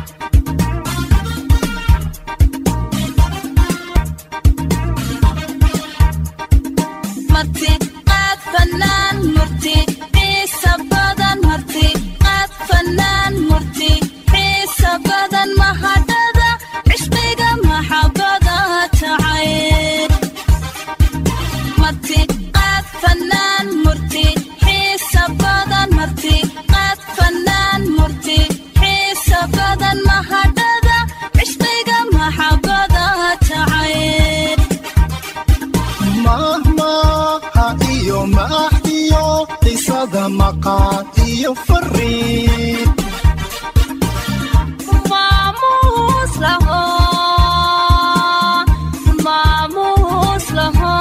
marti qaad fanaan murti xiisa badan marti qaad fanaan murti xiisa badan mahadhada cishqiga maxabada jacayl marti qaad fanaan murti xiisa badan marti qaad fanaan murti xiisa badan mahadhada cishqiga maxabada jacayl mahmaha iyo maax iyo qisada maqaan iyo fariin maamuus laho maamuus laho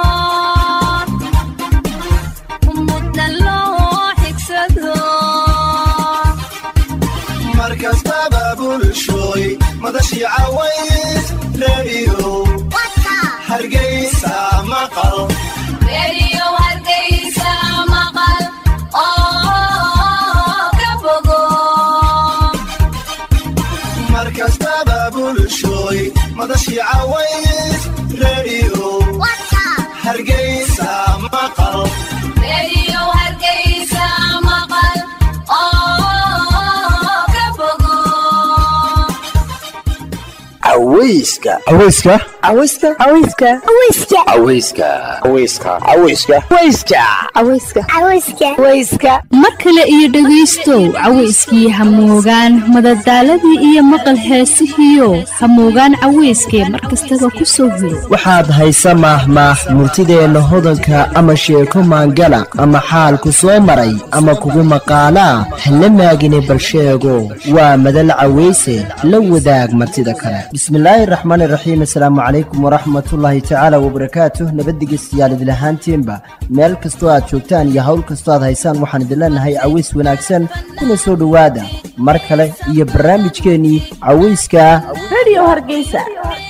mudna loo xigsado markastaba bulshooy madashii caways reeriyo hargeysa maqal reeriyo hargeysa maqal oo ka bogo markastaba bulshooy madashii caways reeriyo hargeysa maqal reeriyo hargeysa maqal oo ka bogo aweyska aweyska aweyska aweyska aweyska aweyska aweyska aweyska aweyska aweyska aweyska mar kale iyo dhegaystow caweyskii hamoogaan madadaaladii iyo maqal heesihiio hamoogaan caweyskee mar kastaba ku soo hiro waxaad haysa maahmaah murtideenna hodanka ama sheeko maangala ama xaalku soo maray ama kugu maqaalaa hala maagine balsheego waa madal caweyse la wadaag martida kale bismillaahi raxmaani raxiim asalaamu calaykum waraxmatullaahi tacaala wabarakaatuh nabaddigeystayaal idilahaantiinba meel kastoo aad joogtaan iyo hawl kastoo aad haysaan waxaan idin leenahay caweys wanaagsan kuna soo dhowaada mar kale iyo barnaamijkeennii caweyska radio hargeysa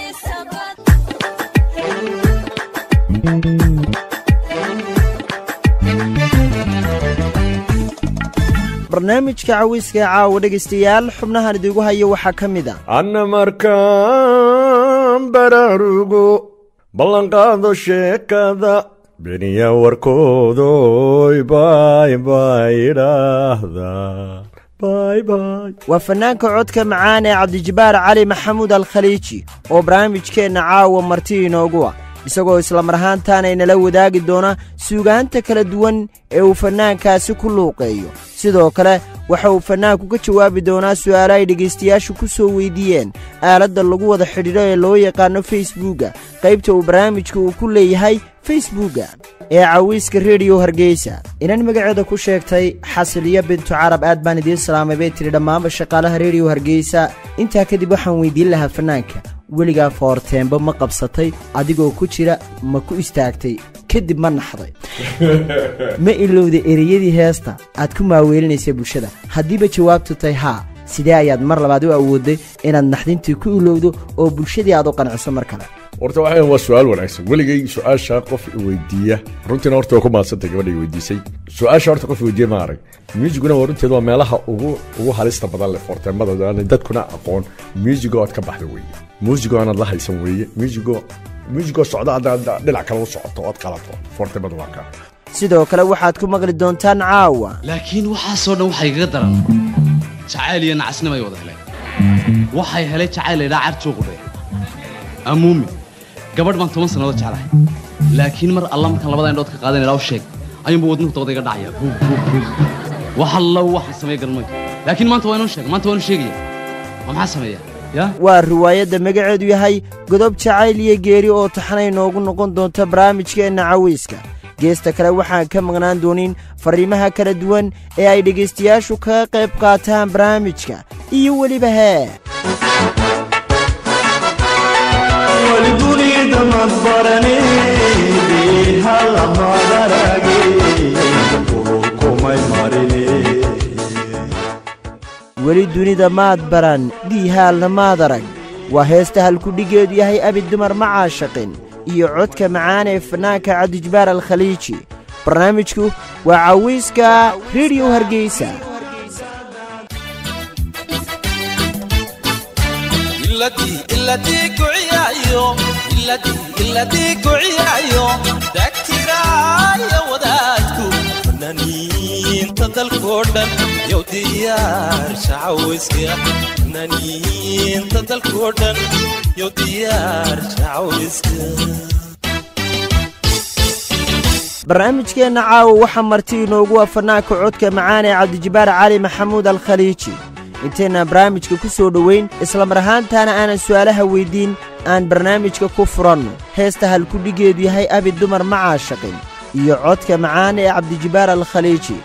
barnaamijka caweyska ee caawa dhegaystayaal xubnahan idigu hayo waxaa ka mid a anna markaan baraarugo ballanqaado sheekada beniya warkoodoy bay bay idhaahdaa bay bay waa fannaanka codka macaan ee cabdijabaar cali maxamuud alkhaliiji oo barnaamijkeenna caawa marti inoogu ah isagoo islamar ahaantaana inala wadaagi doona suugaanta kala duwan ee uu fannaankaasi ku luuqeeyo sidoo kale waxa uu fannaanku ka jawaabi doonaa su'aalo ay dhegaystayaashu ku soo weydiiyeen aaladda lagu wada xidhiidho ee loo yaqaano facebooka qaybta uu barnaamijka uu ku leeyahay facebooka ee cawiiska rediyo hargeysa inan magaceeda ku sheegtay xasiliyo bintu carab aad baan idiin salaamay bay tidhi dhammaanba shaqaalaha rediyo hargeysa intaa kadib waxaan weydiin lahaa fannaanka weligaa foorteenba ma qabsatay adigoo ku jira ma ku istaagtay kadib ma naxday ma ilowda ereyadii heesta aad ku maaweelinaysay bulshada haddiiba jawaabtu tahay haa sidee ayaad mar labaad u awooday inaad naxdintii ku ilowdo oo bulshadii aad u qanciso mar kale horta waxaa waa su-aal wanaagsan weligay su-aasha qof weydiiya runtiina horta waa ku maadsantay gabadha weydiisay su-aasha horta qof weydiiya ma arag muusiguna waa runteeda waa meelaha ugu ugu halista badan leh foorteemada dadkuna aqoon muusigo aad ka baxda weeye muusigo aanaad la haysan weeye muusigo muusigoo socda haddaad dhinac kale u socoto ood qalato foorteemada waa kaa sidoo kale waxaad ku maqli doontaan caawa laakiin waxaasoo dhan waxay igaga daran jacayl iyo nacasnimay wada heleen waxay helay jacayl laydhaa carjoo qudhaya amuumi gabadh baan toban sannadood jeclahay laakiin mar alla markaan labada indhood ka qaadan ilaa u sheeg ayuunba wadnuhu dabada iga dhacaya buug buug buug wax alla waxaan sameey garmay laakiin maanta waa inoo sheega maanta waa inoo sheegaya ma maxaa sameeya ya waa riwaayadda magaceedu yahay godob jacayl iyo geeri oo taxanay noogu noqon doonta barnaamijkeenna caweyska geesta kale waxaan ka maqnaan doonin fariimaha kala duwan ee ay dhegaystayaashu kaga qayb qaataan barnaamijka iyo weliba hee weli dunida maad baran diihaalna maad arag waa heesta halkudhigeedu yahay abi dumar ma caashaqin iyo codka macaan ee fannaanka cabdijabaar alkhaliiji barnaamijku waa cawiiska rediyo hargeysa iladii iladii kuciyaayo iladii iladii kuciyaayo dagtiraayo wadaadku fanaaniinta dalkoo dhan yow diyaar shacaweyska fanaaniinta dalkoo dhan yow diyaar shacaweyska barnaamijkeenna caawa waxaa marti inoogu ah fanaanka codka macaan ee cabdijibaar cali maxamuud alkhaliiji intaynan barnaamijka ku soo dhoweyn islamar ahaantaana aanan su'aalaha weyddiin aan barnaamijka ku furanno heesta halkudhigeedu yahay abi dumar ma caashaqin iyo codka macaan ee cabdijibaar alkhaliiji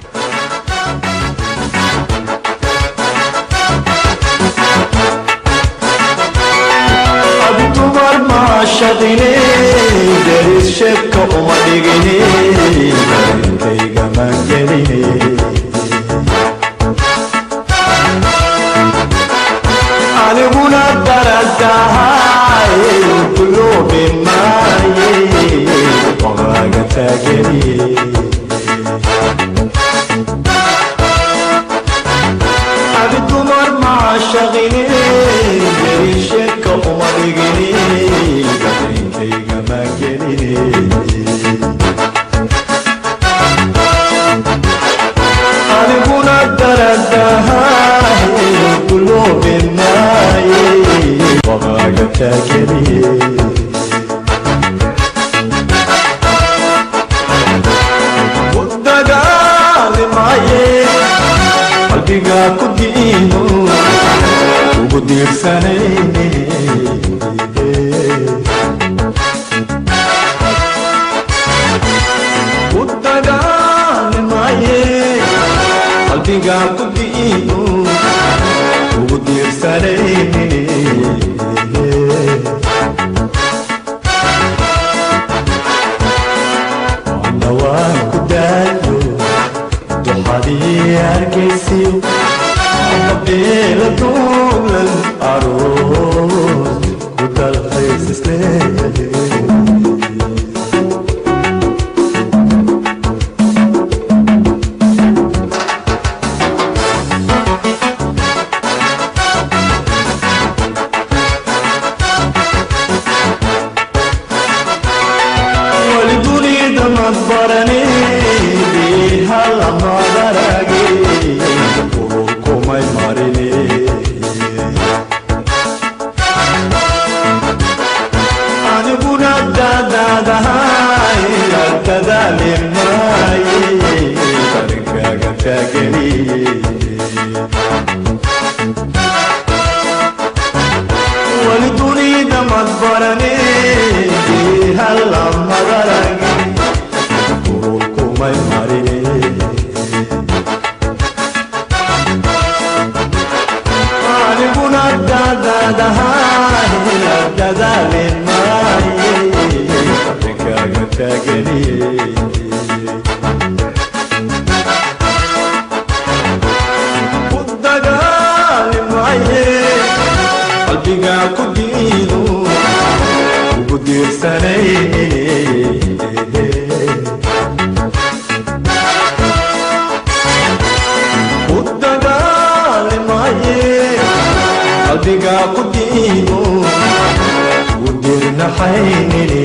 dumar maashaqine deris sheebka uma dhigine darinkayga maangeline aniguna daradahay kuloobi maaye waqaaga taageliye abi dumar maashaqine deris sheebka uma dhigine darinkayga maangeline aniguna daradahay kuloobi maaye waqaaga taageliye dagaali maaye qalbiga ku diino ugu diirsanayne ku dagaali maaye qalbiga ku diino ugu diirsanayne waana waan ku daayo duxadii arkaysiyo ama beela duulan aroos ku dalxiis isleeyahay wali dunida mad barane bihala madarage ururkumay marine aniguna dadaadahay dadaali maaye darinkaaga taageliye wali dunida mad barane bihala madarage ururkumay marine aniguna dadaadahay dadaali maaye darinkaaga taageliye ku dagaali maaye qalbiga ku diino ugu diirsanayne ku dagaali maaye qalbiga ku diino ugu diirnaxaynine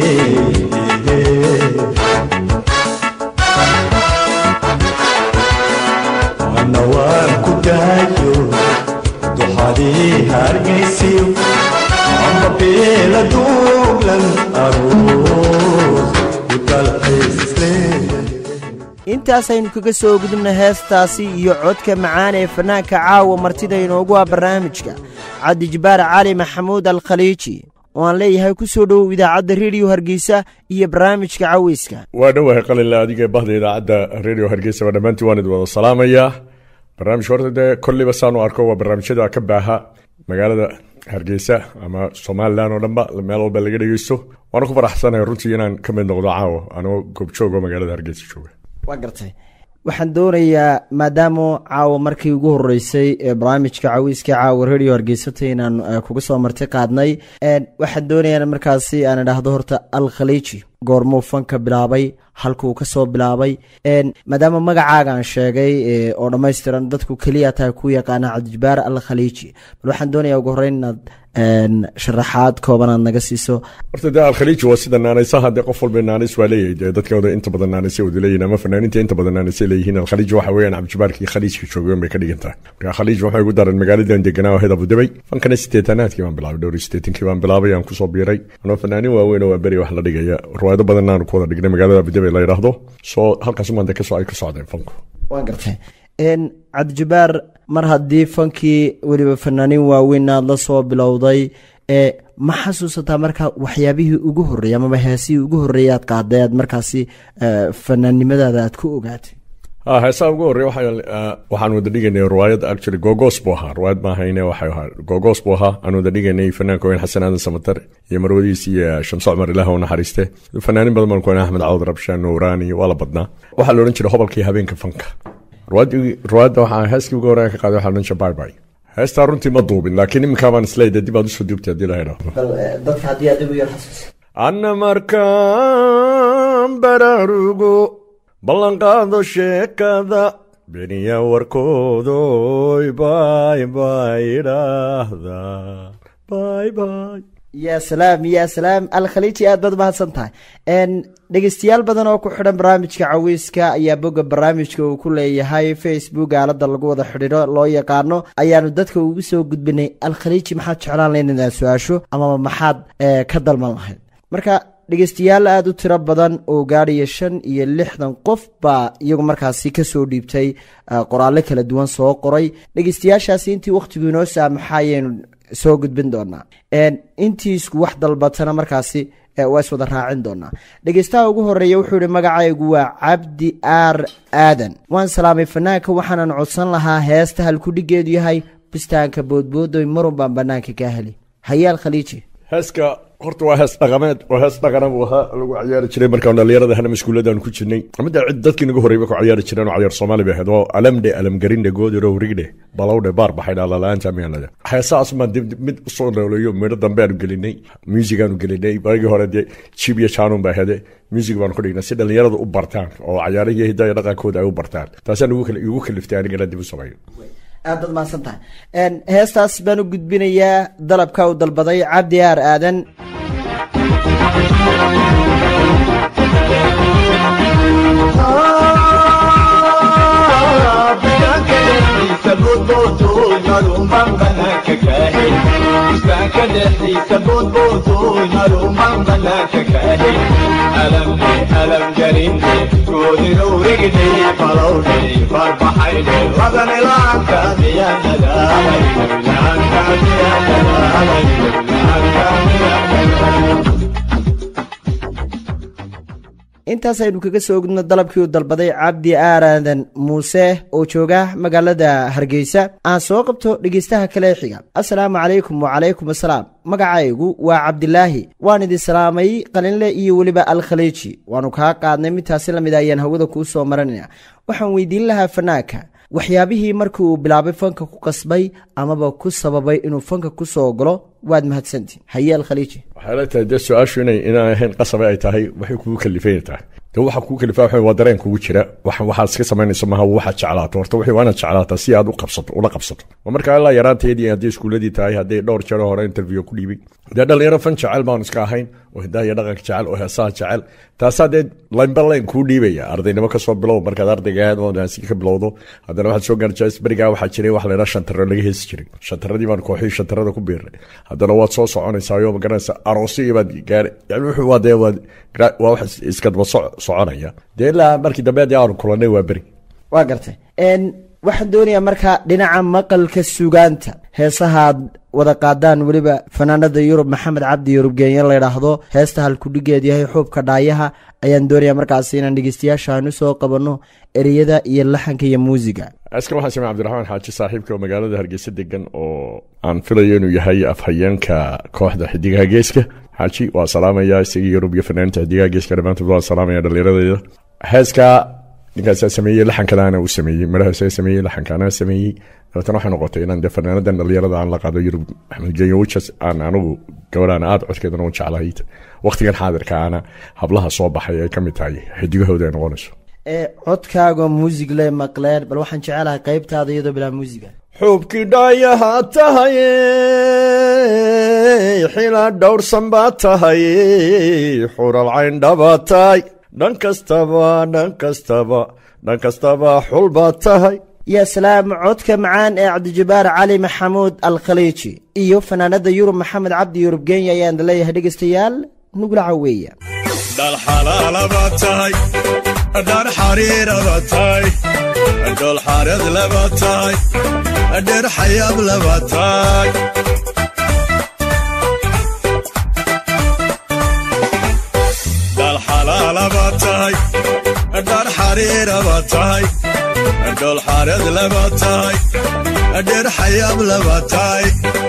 waana waan ku daayo duxadii hargaysiyo ama beela duuglan aroos ku dalxiis isleeyahay intaasaynu kaga soo gudubna heestaasi iyo codka macaan ee fanaanka caawa martida inoogu ah barnaamijka cabdijibaar cali maxamuud alkhaliiji oo aan leeyahay ku soo dhowow idaacadda rediyo hargeysa iyo barnaamijka caweyska waa dhowahay qalinle adiga bahda idaacadda radio hargeysa waa dhammaantiin waan idin wada salaamayaa barnaamijka horta dee kolliba saanu arko waa barnaamijyada ka baaha magaalada hargeysa ama somalilan oo dhanba meel walba laga dhegeysto waana ku faraxsanahay runtii inaan ka mid noqdo caawa anoo goobjoogo magaalada hargeysa jooga waa gartay waxaan doonayaa maadaama caawa markii ugu horeysay ee barnaamijka caweyska caawa radio hargeysata inaan eh, kuga soo marti qaadnay En, waxaan doonayaa in markaasi aan idhaahdo horta al khaliiji goormuu fanka bilaabay halkuu ka soo bilaabay En, maadaama magacaaga aan sheegay eh, oo dhammaystiran dadku keliya tahay ku yaqaana cabdijabaar al khaliiji bal waxaan doonayaa ugu horreyn inaad een, sharaxaad kooban aad naga siiso horta dee alkhaliij waa sida naanaysaha dee qof walba naanis waa leeyahay dee dadkooda inta badan naanaysa wada leeyihin ama fanaaniinta inta badan naanaysa leeyihiin alkhaliij waxa weeyaan cabdijabaarkii khaliijka joogeen bay ka dhigan tahay marka khaliij waxay ugu daran magaaladan deganaa oo heed abudabay fankana sideetanaadkii baan bilaabay dhowr iyo sideetankii baan bilaabay aan kusoo biiray anoo fanaanin waaweyn oo waa beri wax la dhigaya riwaayado badan aan ku wada dhignay magaalada abudabay la yidhaahdo soo halkaas umaan dee kasoo ay ka socdeen fanku waan gartay een, cabdijabaar mar haddii fankii weliba fanaaniin waaweyn aad la soo bilowday ee ma xasuusataa marka waxyaabihii ugu horreeyay amaba heesihii ugu horreeyay aad qaaday aad markaasi eh, fanaannimadaada aad ku ogaatay ha heesaha ugu horreya waxa- waxaan wada dhigaynay riwaayad actually gogos buu ahaa riwaayad ma ahayne waxay ahaa gogos buu ahaa aan wada dhigaynay fanaanka weyn xasan aadan samatar iyo marwadiis iyo shamso cumar ilaah u naxariiste fanaanin badan baan ku haynay axmed cawd rabshaan nuuraani waa la badnaa waxaa la odhan jiray hobalkii habeenka fanka riwaayadii- riwaayadda waxaa heeskii ugu horreya ka qaaday waxaa la odhan jiray bye bye heestaa runtii ma duubin laakiin iminkaa baan isleeyahay dib aad usoo duubtay haddii la idhaahdo bal dadka haddii aad ugu yar xasuus anna markaan baraarugo ballanqaado sheekada beniya warkoodoy bay bay idhaahda bay bay yaa salaam yaa salaam alkhaliiji aad baad mahadsan tahay n dhegeystayaal badan oo ku xidhan barnaamijka caweyska ayaa bogga barnaamijka uu ku leeyahay facebook aalada lagu wada xidhiidho loo yaqaano ayaanu dadka ugu soo gudbinay alkhaliiji maxaad jeclaan lahayd inaad su-aasho amaba maxaad eh, ka dalman lahayd marka dhegeystayaal aada u tiro badan oo gaadhaya shan iyo lixdan qof baa iyagu markaasi kasoo dhiibtay eh, qoraallo kala duwan soo qoray dhegeystayaashaasi intii wakhtigu inoo saamaxayaynu soo gudbin doonaa En, intii isku wax dalbatana markaasi eh, waa iswada raacin doonaa dhegeystaha ugu horeeya wuxuu yihi magacaygu waa cabdi aar aadan waan salaamay fanaanka waxaanan codsan lahaa heesta halkudhigeedu yahay bistaanka boodboodoy marun baan banaanka ka heli hayaal khaliiji heeska horta waa hees dhaqameed waa hees dhaqana buu ahaa lagu ciyaari jiray markaan dhalinyarada hana maskuuladaan ku jirnay mida cid dadkii nagu horreeyba ku ciyaari jireen oo ciyaar soomaali bay ahayd oo alamdhe alamgarindhe goodiro rigdhe balowdhe baar baxay dhalalaanta miyanada heesahaas maan dib dib mid usoo nooleeyo midho dambe aanu gelinay music aanu gelinay barigii hore dee jib iyo jaanun baa hede music baanu ku dhignay si dhalinyarada u bartaan oo cayaarihii hidaya dhaqankooda ay u bartaan taasaan igu kal- igu kaliftay anigana dib u sameeyo aad baad mahadsan tahay En, heestaas baan u gudbinayaa dalabka uu dalbaday cabdi aar aadan intaas aynu kaga soo gudno dalabkii uu dalbaday cabdi aaradan muuse oo jooga magaalada hargeysa aan soo qabto dhegeystaha kale ee xiga asalaamu calaykum wacalaykum asalaam magacaygu waa cabdilaahi waan idin salaamay qalinle iyo weliba alkhaliiji waanu kaa qaadnay midtaasi lamid a ayaan hawada kuu soo maranaya waxaan weydiin lahaa fanaanka waxyaabihii markii uu bilaabay fanka ku qasbay amaba ku sababay inuu fanka ku soo galo waad mahadsantihin haye alkhaliiji waxay la tahay dee su-aashu inay inaan ahayn qasabe ay tahay waxay kugu kalifay tahay dee waxa kugu kalifaa waxa waa dareen kugu jira wax waxaad iska samaynayso maaha waxaad jeclaato horta wixii waa inaad jeclaataa si aad u qabsato ula qabsato waa marka ilaa yaraanteedii haddii iskuuladii tahay haddii dhowr jeer hore interview ku dhiibay dee dhalinyaro fan jecel baanu iska ahayn oo hidaha iyo dhaqanka jecel oo heesaha jecel taasaa dee laynba layn kuu dhiibaya ardaynimo kasoo bilow markaad ardayga aad oo daansi ka bilowdo haddana waxaad soo gaarjaa berigaa waxaa jiray wax laydhaa shantaro laga heesi jiray shantaradii baan kooxii shantarada ku biirnay haddana waad soo soconaysaa oo magaranaysa aroosi iyo baad gaari yani wuxuu waa dee waa gra- waa wax is- iska daba soc- soconaya dee ilaa markii dambe haddii aanu kulanay waa beri waa gartay n waxaan doonayaa marka dhinaca maqalka sugaanta heesahaad wada qaadaan weliba fanaanada yurub maxamed cabdi yurub geenya layidhaahdo heesta halkudhigeed yahay xuubka dhaayaha ayaan doonayaa markaas inaan dhegeystayaasha aan usoo qabanno ereyada iyo laxanka iyo muusiga askan waxaan samey cabdiraxmaan xaaji saaxiibka oo magaalada hargeysa degan oo aan filayo inuu yahay afhayeenka kooxda xidigaha geeska xaaji waa salaamaya isagii yurub iyo fanaaniinta xidigaha geeska dhammaantood waa salaamaya dhallinyaradeeda heeska ninkaasaa sameeyey laxankadaana uu sameeyey midhahaasa sameeyey laxankaana sameeyey dabeetana waxay noqotay inaan dee fanaanadan dhallinyarada aan la qaado yurub axmed genyo wijas aan anigu gabadhaan aad codkeedana u jeclahay waqtigan xaadirka ana hablaha soo baxay ay ka mid tahay xidigahooda ay noqonayso ee codkaaga muusig le maqleen bal waxaan jecelahay qeybtaada iyadoo bilaa muusiga xuubkii dhaayaha tahay xila dhowrsan baa tahay xural cayndhaba tahay dhan kastaba dhan kastaba dhan kastaba xul baa tahay yaa salaam codka macaan ee cabdijabaar cali maxamuud alkhaliiji iyo fanaanada yurub maxamed cabdi yurub genya ayaan leeyahay dhegaystayaal nugula caweeya dhal xalaalaba tahay dhar xariiraba tahay dhol xareed laba tahay dher xayaab laba tahay dhal xalaalaba tahay dhar xariiraba tahay dhol xareed laba tahay dher xayaab laba tahay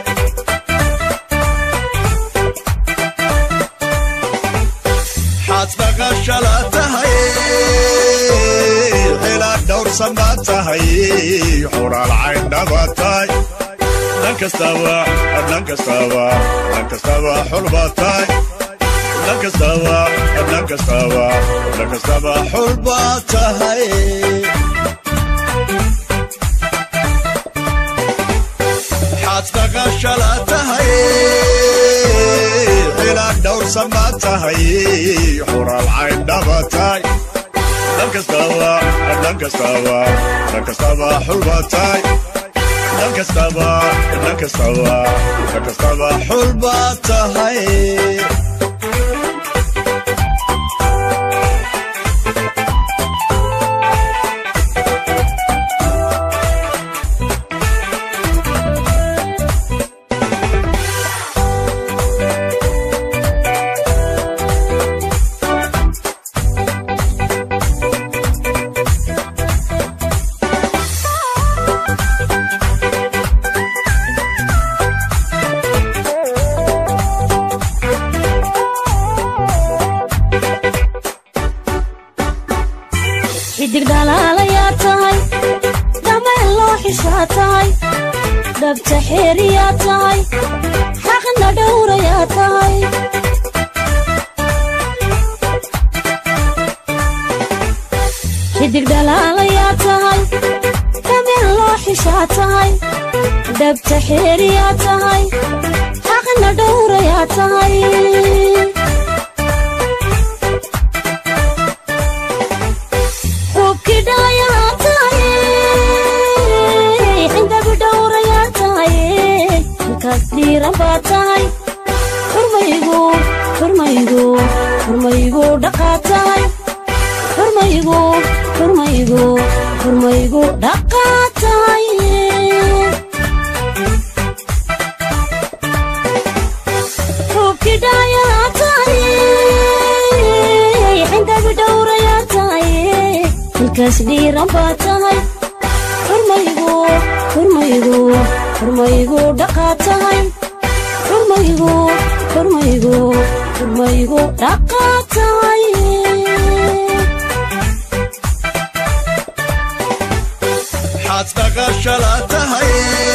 xaadbaqashala tahay xila dhowrsan baa tahay xuraal cayndhaba tahay dhan kastaba dhan kastaba dhan kastaba xulba tahay dhan kastaba dhan kastaba dhan kastaba xulba tahay xaadbaqashala tahay xila dhowrsan baa tahay xuraal cayndhaba tahay dhan kastaba dhan kastaba dhan kastaba xulba tahay dhan kastaba dhan kastaba dhan kastaba xulba tahay xidig dhalaalayaa tahay dhameen loo xishaa tahay dhabta xeeriyaa tahay xaqna dhowrayaa tahay xidig dhalaalayaa tahay dhameen loo xishaa tahay dhabta xeeriyaa tahay xaqna dhowrayaa tahay xubkii dhaayaa tahay xindabi dhowrayaa tahay halkaas dhiiran baa tahay xurmaygu xurmaygu xurmaygu dhaqaa tahay xurmaygu xurmaygu xurmaygu dhaqaa tahay xubkii dhaayaa tahay xindabi dhowrayaa tahay halkaas dhiiran baa tahay xurmaygu xurmaygu xurmaygu dhaqaa tahay xurmaygu xurmaygu xurmaygu dhaqaa tahay xaadbaqashala tahay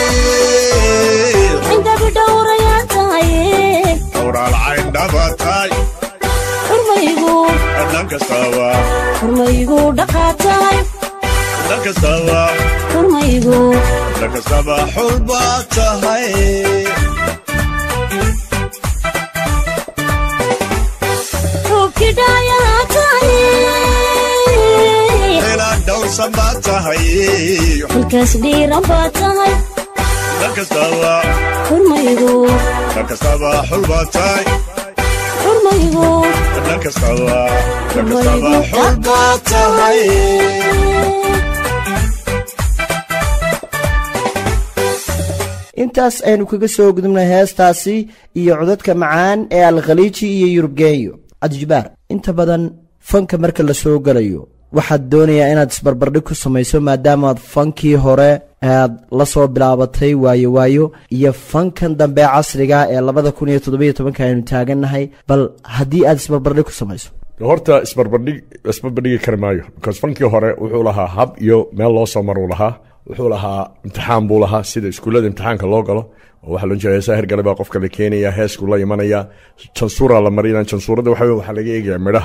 xindabi dhowrayaa tahay xuraal cayndhaba tahay xurmaygu dhan kastaba xurmaygu dhaqaa tahay dhan kastaba xurmaygu dhan kastaba xulba tahay xubkii dhaayaa tahay xila dhowrsan baa tahay halkaas dhiiran baa tahay dhan kastaba xurmaygu dhan kastaba xulba tahay xurmaygu dhan kastaba dhan kastaba xulba tahay intaas aynu kaga soo gudubnay heestaasi iyo codadka macaan ee alkhaliiji iyo yurubgeeyo cabdijabaar inta badan fanka marka la soo gelayo waxaad doonayaa inaad isbarbardhig ku samayso maadaamaad fankii hore aad la soo bilaabatay waayo waayo iyo fankan dambe casriga ee labada kun iyo toddobiyo tobanka aynu taagannahay bal haddii aad isbarbardhig ku samayso horta isbarbardhig isbarbardhigi kari maayo because fankii hore wuxuu lahaa hab iyo meel loo soo maruu lahaa wuxuu lahaa imtixaan buu lahaa sida iskuullada imtixaanka loo galo oo waxaa loo jeeda heesaha hergale baa qofka la keenaya heeskuu la imanaya jansuuraa la marina jansuurada waxa wey waxaa laga eegaya midhaha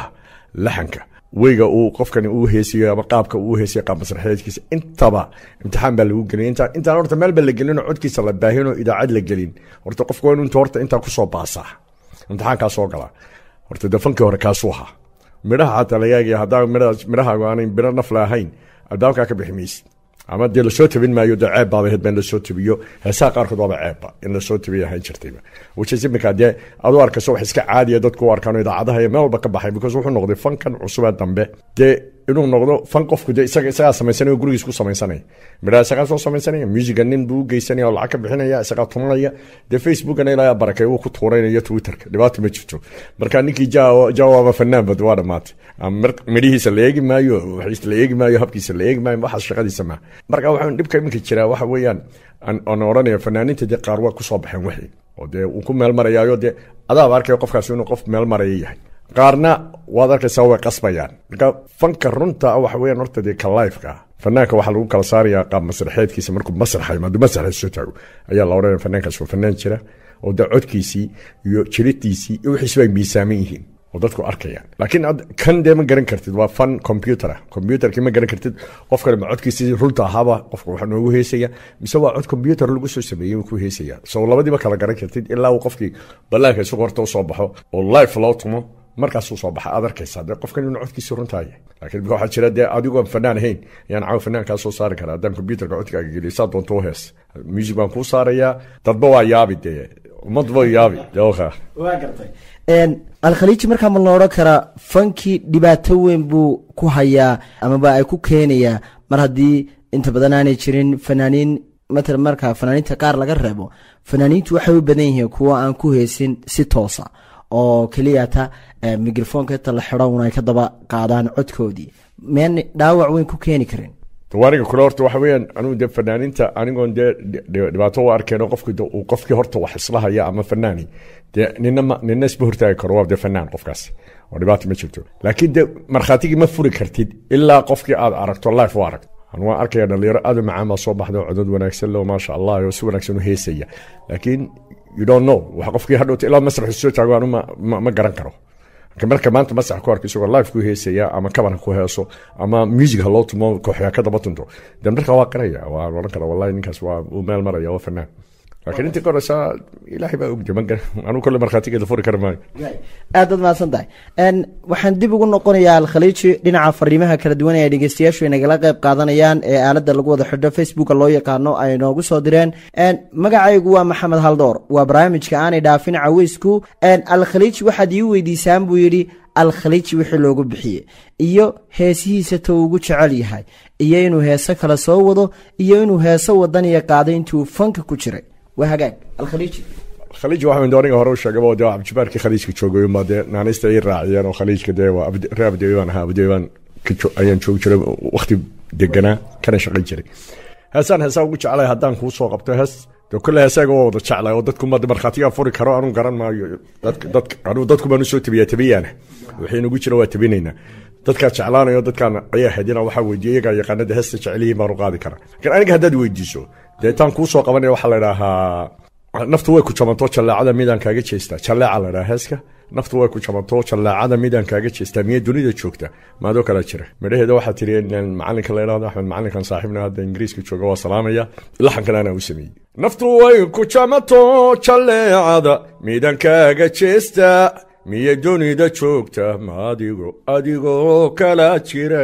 laxanka weyga uu qofkani uu heesiyo ama qaabka uu heesiyo qaab masraxeedkiisa intaba imtixaan baa lagu gelin inta intaan horta meel ba la gelin oo codkiisa la baahin oo idaacad la gelin horta qofka waa inuu inta horta intaa kusoo baasaa imtixaankaa soo gala horta de fankii hore kaasuu ahaa midhaha xataa laga eegaya haddaan midhaha midhahaagu aanay midho nafla ahayn albaabkaa ka bixi maysid ama dee lasoo tabin maayo dee ceeb baaba ahayd ba in lasoo tabiyo heesaha qaarkood waaba ceebba in lasoo tabiyo ahayn jirtayba which imika dee adu arkayso wax iska caadiya dadku u arkaan idaacadaha iyo meel walba ka baxay because wuxuu noqday fankan cusubee dambe dee inuu noqdo fan qofku dee isaga isagaa samaysanaya oo gurigiis ku samaysanaya midhaha isagaa soo samaysanaya musiga nin buu u geysanaya oo lacag ka bixinaya isagaa tumanaya dee facebookana ilaa barakay uu ku tuuraynayo twitterka dhibaata ma jirto marka ninkii jawaaba fanaanba waa dhamaatay midhihiisa la eegi maayo waxiisa la eegi maayo habkiisa la eegi maayo waxaas shaqadiisa maaha marka waxaan dhibka iminka jiraa waxa weeyaan aan oranaya fanaaniinta dee qaar waa kusoo baxeen wixii oo dee uu ku meel marayaayo dee adaaba arkaya qofkaasi inuu qof meel maraya yahay qaarna waad arkaysaa way qasbayaan marka fanka runta waxa weeyaan horta dee ka lifeka ah fanaanka waxaa lagu kala saarayaa qaab masraxeedkiisa markuu masraxa imaado masraxa soo taago ayaa la odhanaya fanaankaas waa fanaan jira oo dee codkiisii iyo jiridiisii iyo wixiisba ay miisaaman yihiin oo dadku arkayaan laakiin kan dee ma garan kartid waa fan computer ah computerkii ma garan kartid qofkani ma codkiisii runta ahaaba qofka waxaa noogu heesaya mise waa cod computer lagu soo sameeyey ku heesaya so labadiiba kala garan kartid ilaa uu qofkii ballaanka isagu horta usoo baxo oo life loo tumo markaasuu soo baxa aad arkaysaa dee qofkan inuu codkiisii runtaa yahay laakiin imika waxaa jira dee adigoon fanaan ahayn yaan caaw fanaankaa soo saari karaa haddaan computerka codkaaga geliyo saa doonto u hees music baan kuu saarayaa dadba waa yaabi dee ummadba yaabi deoka waa gartay alkhaliiji markaa ma la odhan karaa fankii dhibaato weyn buu ku hayaa amaba ay ku keenayaa mar haddii inta badan aanay jirin fanaaniin matala markaa fanaaniinta qaar laga reebo fanaaniintu waxay u badan yihiin kuwa aan ku heesin si toosa oo keliyata microfonka inta la xidho un ay ka daba qaadaan codkoodii meen dhaawac weyn ku keeni karin aniga kule horta waxa weeyaan anigu dee fanaaniinta anigoon dee dhibaato u arkeen qofki uu qofkii horta wax isla haya ama fanaani dee nina ma nina isma hortaagi karo waa dee fanaan qofkaas oo dhibaata ma jirto laakiin dee markhaatigii ma furi kartid ilaa qofkii aad aragto life u aragto anu waan arkaya dhalinyaro aad u macaan baa soo baxda oo codod wanaagsan leo maasha allah oo si wanaagsan u heesaya laakiin you don't know wax qofkii hadhowta ilaa masrax soo taago anu ma garan karo marka maanta masrax ku arko isagoo live ku heesaya ama kaban ha ku heeso ama music ha loo tumo kooxya ka daba tunto de marka waa qaraya waa oran kara wallahi ninkaas waa uu meel maraya waa fanaan laakiin intii koreysa ilaahay baa ogde ma garan anu kole markhaatigeeda furi kara maayo aad baad mahadsan tahay waxaan dib ugu noqonayaa alkhaliiji dhinaca fariimaha kala duwan ee dhegeystayaashu ay nagala qayb qaadanayaan ee aalada lagu wada xidho facebooka loo yaqaano ay noogu soo direen magacaygu waa maxamed haldoor waa barnaamijka aanay dhaafin caweysku alkhaliiji waxaad ii weydiisaan buu yidhi alkhaliiji wixii loogu bixiyey iyo heesihiisa ta ugu jecel yahay iyo inuu heeso kale soo wado iyo inuu heeso wadaniya qaaday intuu fanka ku jiray waa hagaag alkhaliiji khaliij waxaan aniga hore u sheegaba dee cabdibaarkii khaliijka joogay ma dee naanaysta ay raaciyeen oo khaliijka dee waa reer abdeeyo baan ahaa abdeeyo baan ayaan joogi jiray waqti deganaa kana shaqayn jiray heesaan heesaa ugu jeclay haddaan kuu soo qabto hees dee kule heesaaga waa wada jeclay oo dadku ma markhaatigaa furi karo anuu garan maayo dadka anuu dadku baan usoo tabiyaa tabiyaana wixii nagu jira waa tabinaynaa dadkaa jeclaanayo dadkaan ayaa hadina waxaa weydiiya iyagaa yaqaanada heesta jecelihiin baan u qaadi karaa laakiin aniga haddaad weydiiso dee taan kuu soo qabanaya waxaa la idhaahaa naftu way ku jabanto jaleecada midaan kaaga jeestaa jaleeca la dhaha heeska naftu way ku jabanto jaleecada midaan kaaga jeestaa miya dunida joogta maadoo kala jira midhaheeda waxaa tiri macalinka la idhahdo axmed macalinkan saaxiibna hadda ingiriiska jooga waa salaamaya laxankan anaa u sameeyey naftu way ku jabanto jaleecada midaan kaaga jeestaa miya dunida joogta ma adigo adigoo kala jira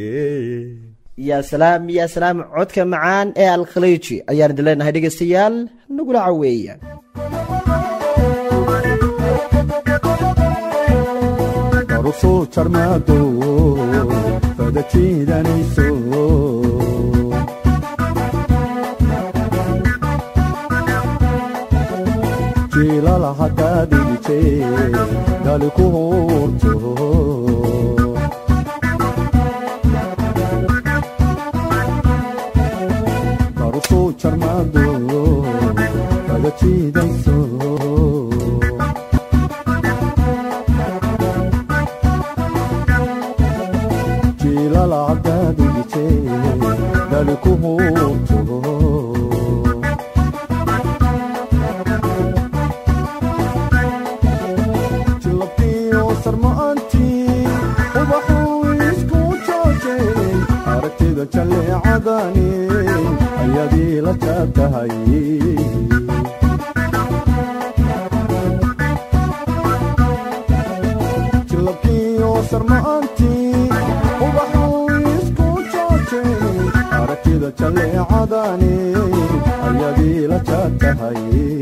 yaa salaam yaa salaam codka macaan ee alkhaliiji ayaan idin leenahay dhegeystayaal nagula caweeya darusuu jarmaado fada jiidanayso jiilala haddaad dhigitee dali ku hurto darusuu jarmaado fada jiidayso jiilala haddaad dhigitee dali ku hurto jilabkiyo sarma'antii u aragtida jalleecadani ayadii la jaatahay jilabkiyo sarma'antii ubaxuu isku joojay aragtida jalleecadani ayadii la jaatahay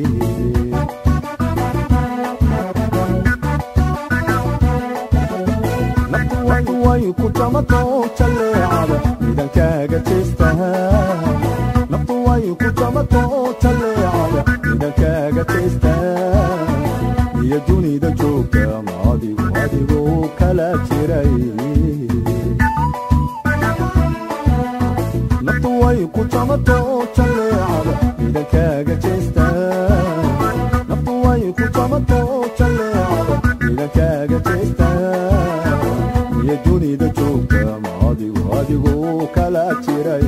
naftu way ku jamato jalleecada midankaaga jeestaha naftu way ku jamato jalleecada midankaaga jeestaha iyo dunida joogta ma adigu adigu kala jiray naftu way ku jamato jalleecada midankaaga jeestaha naftu way ku jamato jalleecada midankaaga jeestaha iyo dunida joogta ma adigu adigu kala jiray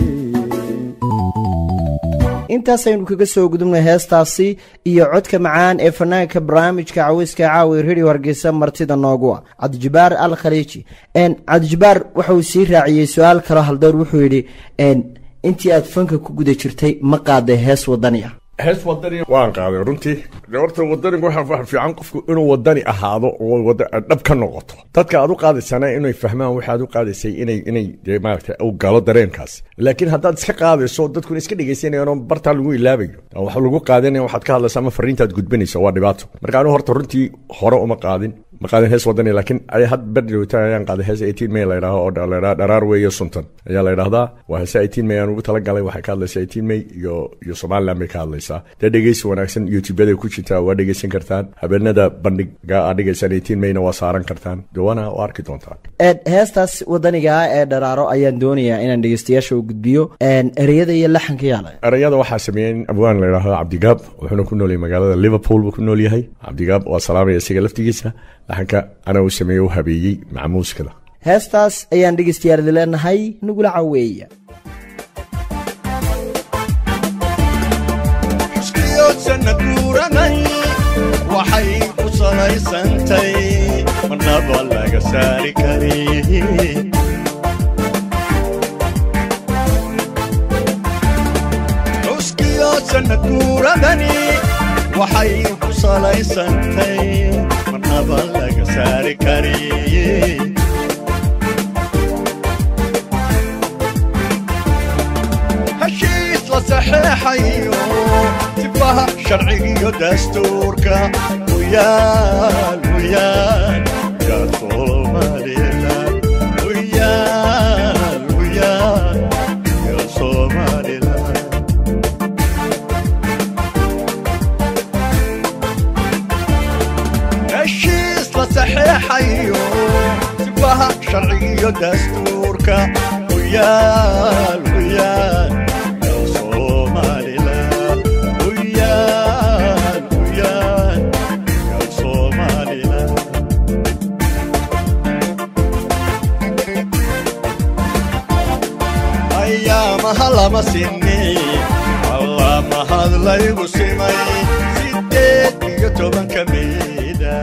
intaasaynu kaga soo gudubnay heestaasi iyo codka macaan ee fanaanka barnaamijka caweyska caawi radio hargeysa martida noogu ah cabdijabaar al khaliiji cabdijabaar wuxuu sii raaciyey su-aal kaloo haldoor wuxuu yidhi intii aad fanka ku guda jirtay ma qaaday hees wadani ah hees wadani waan qaaday runtii de horta wadanigu waxa fiican qofku inuu wadani ahaado oo wada- dhab ka noqoto dadka aad u qaadaysana inay fahmaan waxa aad u qaadaysay inay inay dee maaragtay u galo dareenkaas laakiin haddaad iska qaadayso dadkuna iska dhegaysanayaan oo bartaa lagu ilaabayo oo wax lagu qaadanaya waxaad ka hadlaysa ama fariintaad gudbinaysa waa dhibaato marka anigu horta runtii hore uma qaadin ma qaadin hees wadani laakiin ay had berdhowta ayaan qaaday hees 18 may la yidhaaho oo la yidhaha dharaar weeye suntan ayaa la yidhahdaa waa heese 18 may aan ugu talagalay waxay ka hadlaysaa 18 may iyo iyo somaliland bay ka hadlaysaa dee dhegeysi wanaagsan youtubeyada ku jirtaa waa dhegeysan kartaan habeenada bandhiga aad dhigaysaan 18 mayna waa saaran kartaan dawana waa arki doontaan heestaas wadaniga ah ee dharaaro ayaan doonayaa inaan dhegeystayaasha u gudbiyo ereyada iyo laxanka yaala erayada waxaa sameeyey nin abwaan la yidhaahdo cabdigaab wuxuuna ku nool yahay magaalada liverpool buu ku nool yahay cabdigaab waa salaamaya isaga laftigiisa laxanka ana uu sameeyey u habeeyey macmuuskada heestaas ayaan dhegeystayaal idin leenahay nugula caweeya iskiyo sanad guuranay waxay ku salaysantay marnaba laga saari kari cuskiyo sanad guuradani waxay ku salaysantay marnaba laga saari kari heshiis la saxeexayo sifaha sharcigiyo dastuurka uyaal uyaal uyaal somalilan uyaal uyaal uyaal somalilan heshiis la saxeexayo sifaha sharcigiyo dastuurka uyaal uyaal uyaal somalilan uyaal uyaal uyaal somalilan ayaamaha lama sinni alla mahad laygu simay sideed iyo tobanka meeda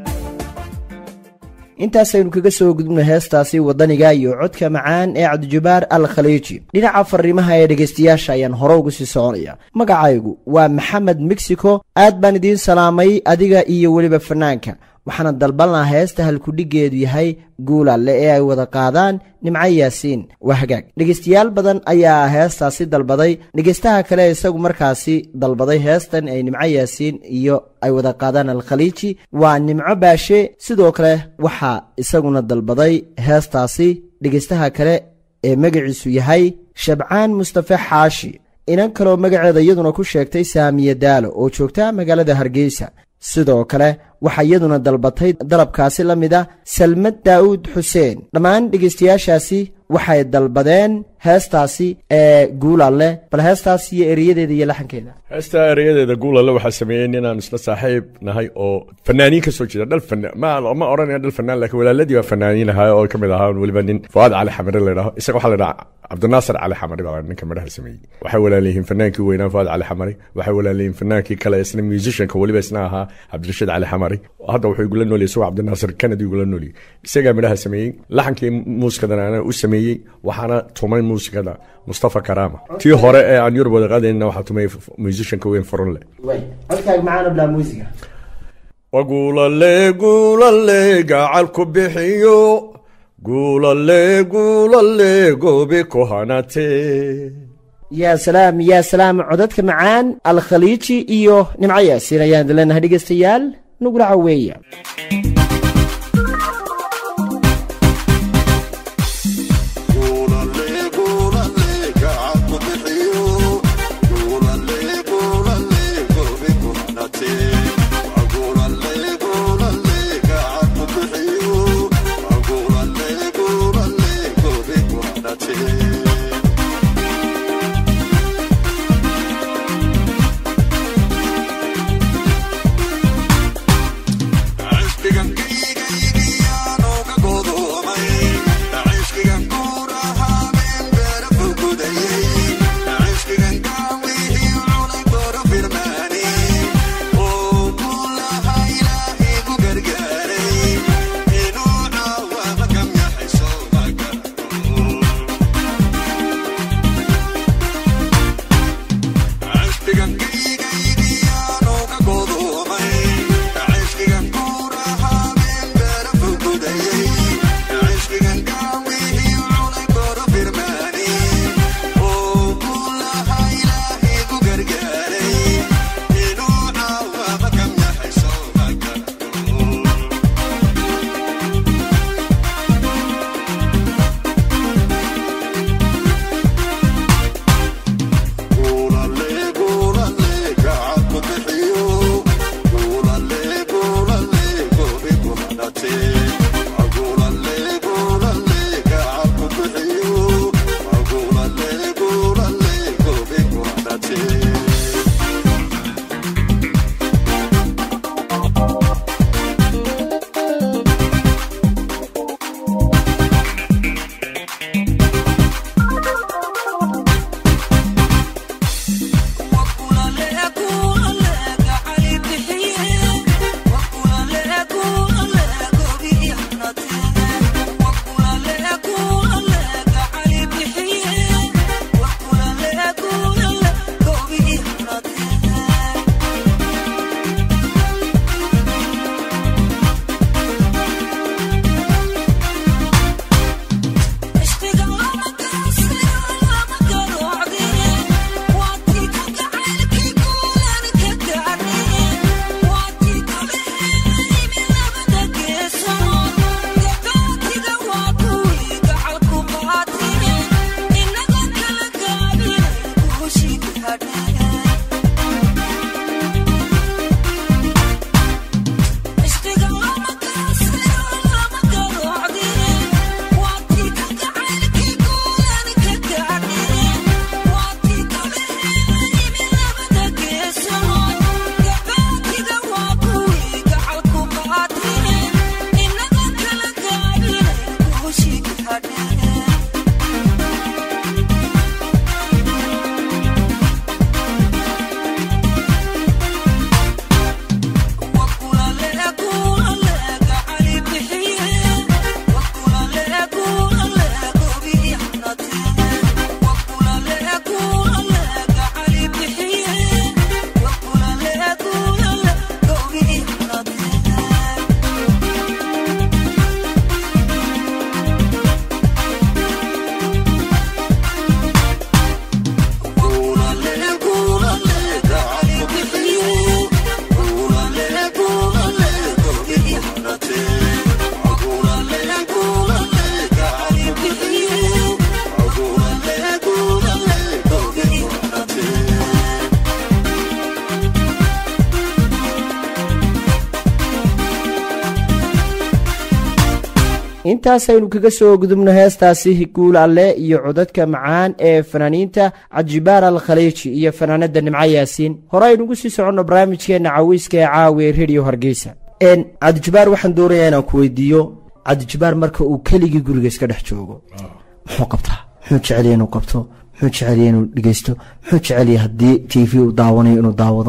intaasaynu kaga soo gudubnay heestaasi wadaniga iyo codka macaan ee cabdijabaar al khaliiji dhinaca fariimaha ee dhegaystayaasha ayaan hore uga sii soconaya magacaygu waa maxamed mexico aad baan idiin salaamay adiga iyo weliba fanaanka waxaana dalban lahaa heesta halkudhigeedu yahay guulalle ee ay wada qaadaan nimco yaasiin waa hagaag dhegaystayaal badan ayaa heestaasi dalbaday dhegaystaha kale isagu markaasi dalbaday heestan ay nimco yaasiin iyo ay wada qaadaan alkhaliiji waa nimco baashe sidoo kale waxaa isaguna dalbaday heestaasi dhegaystaha kale ee magaciisu yahay shabcaan mustafe xaashi inan kaloo magaceeda iyaduna ku sheegtay saamiye daalo oo joogta magaalada hargeysa sidoo kale waxaa iyaduna dalbatay dalabkaasi la mid a salmad daa'uud xuseen dhammaan dhegaystayaashaasi waxay dalbadeen heestaasi ee guulalle bal heestaas iyo eriyadeeda iyo laxankeeda heesta erayadeeda guulalle waxaa sameeyey ninaan isla saaxiib nahay oo fanaaniin ka soo jeeda dhal fanaan ma ma odhanaya dhal fanaan laakiin walaaladii waa fanaaniin ahaa oo ka mid ahaa weliba nin fuaad cali xamare la yidhaho isaga waxaa la yidhaha cabdinaasir cali xamari baa ninka midhaha sameeyey waxay walaalayihiin fanaankii weynaa fuaad cali xamari waxay walaalayihiin fanaankii kale isna musicianka weliba isna ahaa cabdirashiid cali xamari saaray hadda wuxuu igula nooliyay isagoo cabdinaasir kennedy igula nooliyay isagaa midhaha sameeyey laxankii muusikadana ana u sameeyey waxaana tumay muusikada mustafa karama tii hore ee aan yurub wada qaadayna waxaa tumay musicianka weyn furunle codkaaga macaan oo bilaa muusiga waguulale guulale gacal ku bixiyo guulale guulale goobi ku hanate yaa salaam yaa salaam codadka macaan alkhaliiji iyo nimco yaasiin ayaan leenahay dhegeystayaal nugula caweeya intaasaynu kaga soo gudubno heestaasi guul alle iyo codadka macaan ee fanaaniinta cajibaar al khaliiji iyo fanaanada nimco yaasiin hore aynugu sii soconno barnaamijkeenna cawiiska ee caawiya rediyo hargeysa cabdijabaar waxaan doonayaa inaan ku weydiiyo cabdijabaar marka uu keligii guriga iska dhex joogo muxuu qabtaa muxuu jecelya inuu qabto muxuu jecelya inuu dhegeysto muxuu jecelya haddii t v uu daawanayo inuu daawado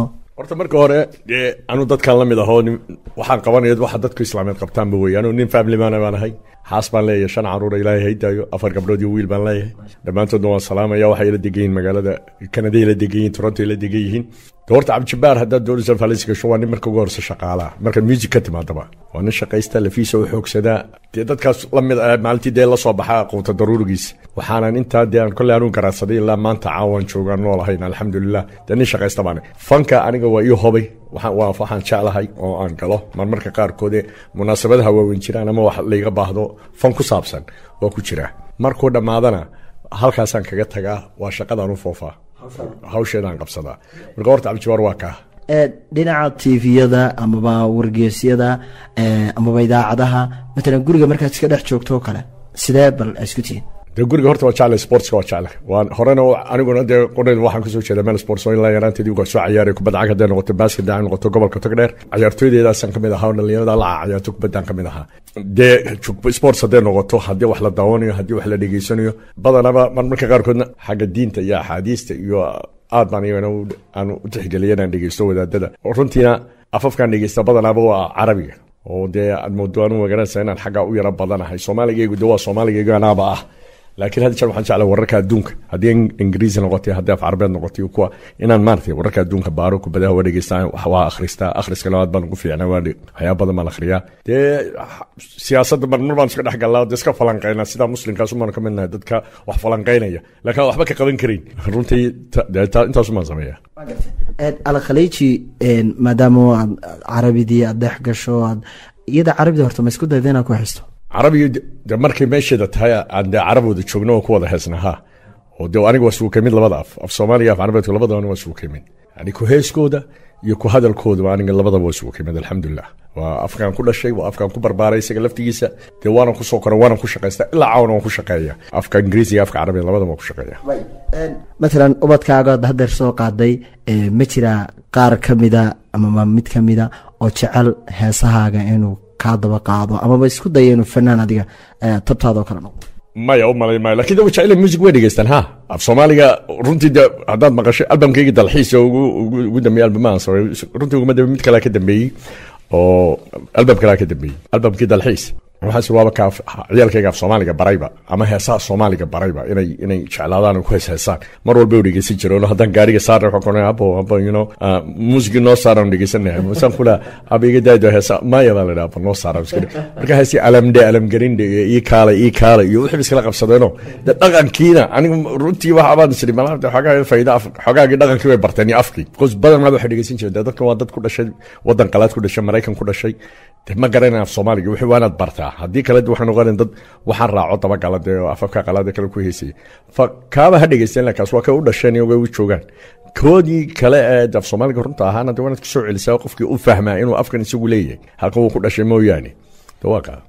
horta marka hore dee anu dadkan la mid ahoo nin- waxaan qabanaya waxa dadku islaameed qabtaanba wey anu nin family man baan ahay xaas baan leeyahay shan caruura ilaahay haydaayo afar gabdhood iyo wiil baan leeyahay dhammaantoodna waan salaamaya waxay ila degan yihiin magaalada kanaday ila degan yihiin toronto ila degan yihiin de horta cabdijabaar haddaad doonaysa falis gasho waa nin marka ugu horse shaqaalaha marka music ka timaadaba waa nin shaqaysta lafiisa u xoogsadaa dee dadkaas la mid ah maalintii dee la soo baxaa quuta daruurigiisa waxaanan intaa dee aan kolley anuu garaadsaday ilaa maanta caawan joogaan nool ahayn alxamdulilah dee nin shaqaysta baane fanka aniga waa ii hobay waxaan waa waxaan jeclahay oo aan galo marmarka qaarkoode munaasabadaha waaweyn jiraan ama wax layga baahdo fan ku saabsan waa ku jiraa markuu dhammaadana halkaasaan kaga tagaa waa shaqadaan u foofaa hawsheedaan qabsadaa marka horta cabdijabaar waa kaa ee dhinaca tviyada amaba wargeysyada ee, amaba idaacadaha matalan guriga markaad iska dhex joogto oo kale sidee bal isku tihiin dee guriga horta waa jeclay sportska waa jeclay waan horena u- aniguna dee qoreed waxaan kasoo jeeda meel sports oo ilaa yaraanteedii uga soo ciyaaray kubadda cag hadday noqoto basket hadday noqoto gobolka togdheer ciyaartooydeedaasaan kamid ahaa oo dhalinyarada la ciyaarto kubaddaan kamid ahaa dee jug- sports hadday noqoto haddii wax la daawanayo haddii wax la dhegeysanayo badanaba marmarka qaarkoodna xagga diinta iyo axaadiista iyo aad baan iyagana u- aan u tixgeliya inaan dhegeysto wadaadada runtiina afafkaan dhegeysta badanaaba waa carabiga oo dee aad moodo anu magaranaysa inaan xagga u yara badanahay soomaaligaygu de waa soomaaligaygu anaaba ah laakiin hadda jeer waxaan jeclay wararka adduunka haddii in- ingiriisi noqotay haddii af carabeed noqotay kuwa inaan maaragtay wararka adduunka baaro kubadaha waa dhegeystaa wax waa akhristaa akhriska labaad baan ugu fiicnaa waa dhe- waxyaaba badan baan akhriyaa dee siyaasadda marmar baan iska dhex galnaa dee iska falanqaynaa sidaa muslimkaasumaan ka midnahay dadka wax falanqaynaya laakiin aan waxba ka qaban karin runtii ta- dee ta- intaasumaan sameeyaa Een, alkhaliiji een, maadaama aad carabidii aad dhex gasho aad iyada carabida horta ma isku dayda inaad ku xisto carabiga de- de markay meesheeda tahay aan dee carab wada joogno oo ku wada heesna ha oo de aniga waa suuka mid labada af af soomaaliga af carabeedku labadaba waa suuka mid yani ku heeskooda iyo ku hadalkooda aniga labadaba waa suuka mid alxamdulilah waa afkaan ku dhashay waa afkaan ku barbaaray isaga laftigiisa dee waanan kusoo koray waanan ku shaqaysta ilaa caawana waan ku shaqeeya afka ingiriisiga afka carabiga labadaba waan ku shaqeeya matalan ubadkaaga aad hadeer soo qaaday ee, ma jiraa qaar ka mida amaba mid ka mida oo jecel heesahaaga inuu kaa daba qaado amaba isku daya inuu fanaan adiga ee, tabtaada oo kale noqdo maya u malay maayo lakin de jecel music way dhegeystaan ha af soomaaliga runtii de haddaad maqashay albamkayga dalxiisa ugu ugu ugu dambeeyey albamaan sore runtii uguma dambe mid kalea ka dambeeyey oo albam kalea ka dambeeyey albamkii dalxiis waxaas waaba ka af- ciyaalkayga af soomaaliga barayba ama heesaha soomaaliga barayba inay inay jeclaadaan oo ku hees heesaan mar walba u dhegeysan jireen oo haddaan gaariga saarna waxaan kuonay abo abo you know ah, muusigi noo saaraan dhegeysanahay masaan kula aba iga daado heesa maya baa la dhaha aba noo saara iska dhe- marka heesi alamde alamgarinde iyo ii kaale ii kaale iyo wixii iskala qabsadeenoo de dhaqankiina aniga runtii waxa baan isiri malaha xoogaa fayda af xoogaagii dhaqankii way barteen iyo afkii because badanaa waxay dhegeysan jireen de dadkan waa dad ku dhashay wadan qalaad ku dhashay maraykan ku dhashay de ma garanay af soomaaliga wixii waa inaad bartaa haddii kale de waxay noqoneen dad waxaan raaco dabagala dee oo afafka qalaada kale ku heysayay fa kaaba ha dhegeysteen lakaas waa kay u dhasheen iyo way u joogaan koodii kale ee af soomaaliga runta ahaana de waa inaad kasoo celisaa qofkii u fahmaa inuu afkan isagu leeyahay halkan wuu ku dhashay mooyaane de waa kaa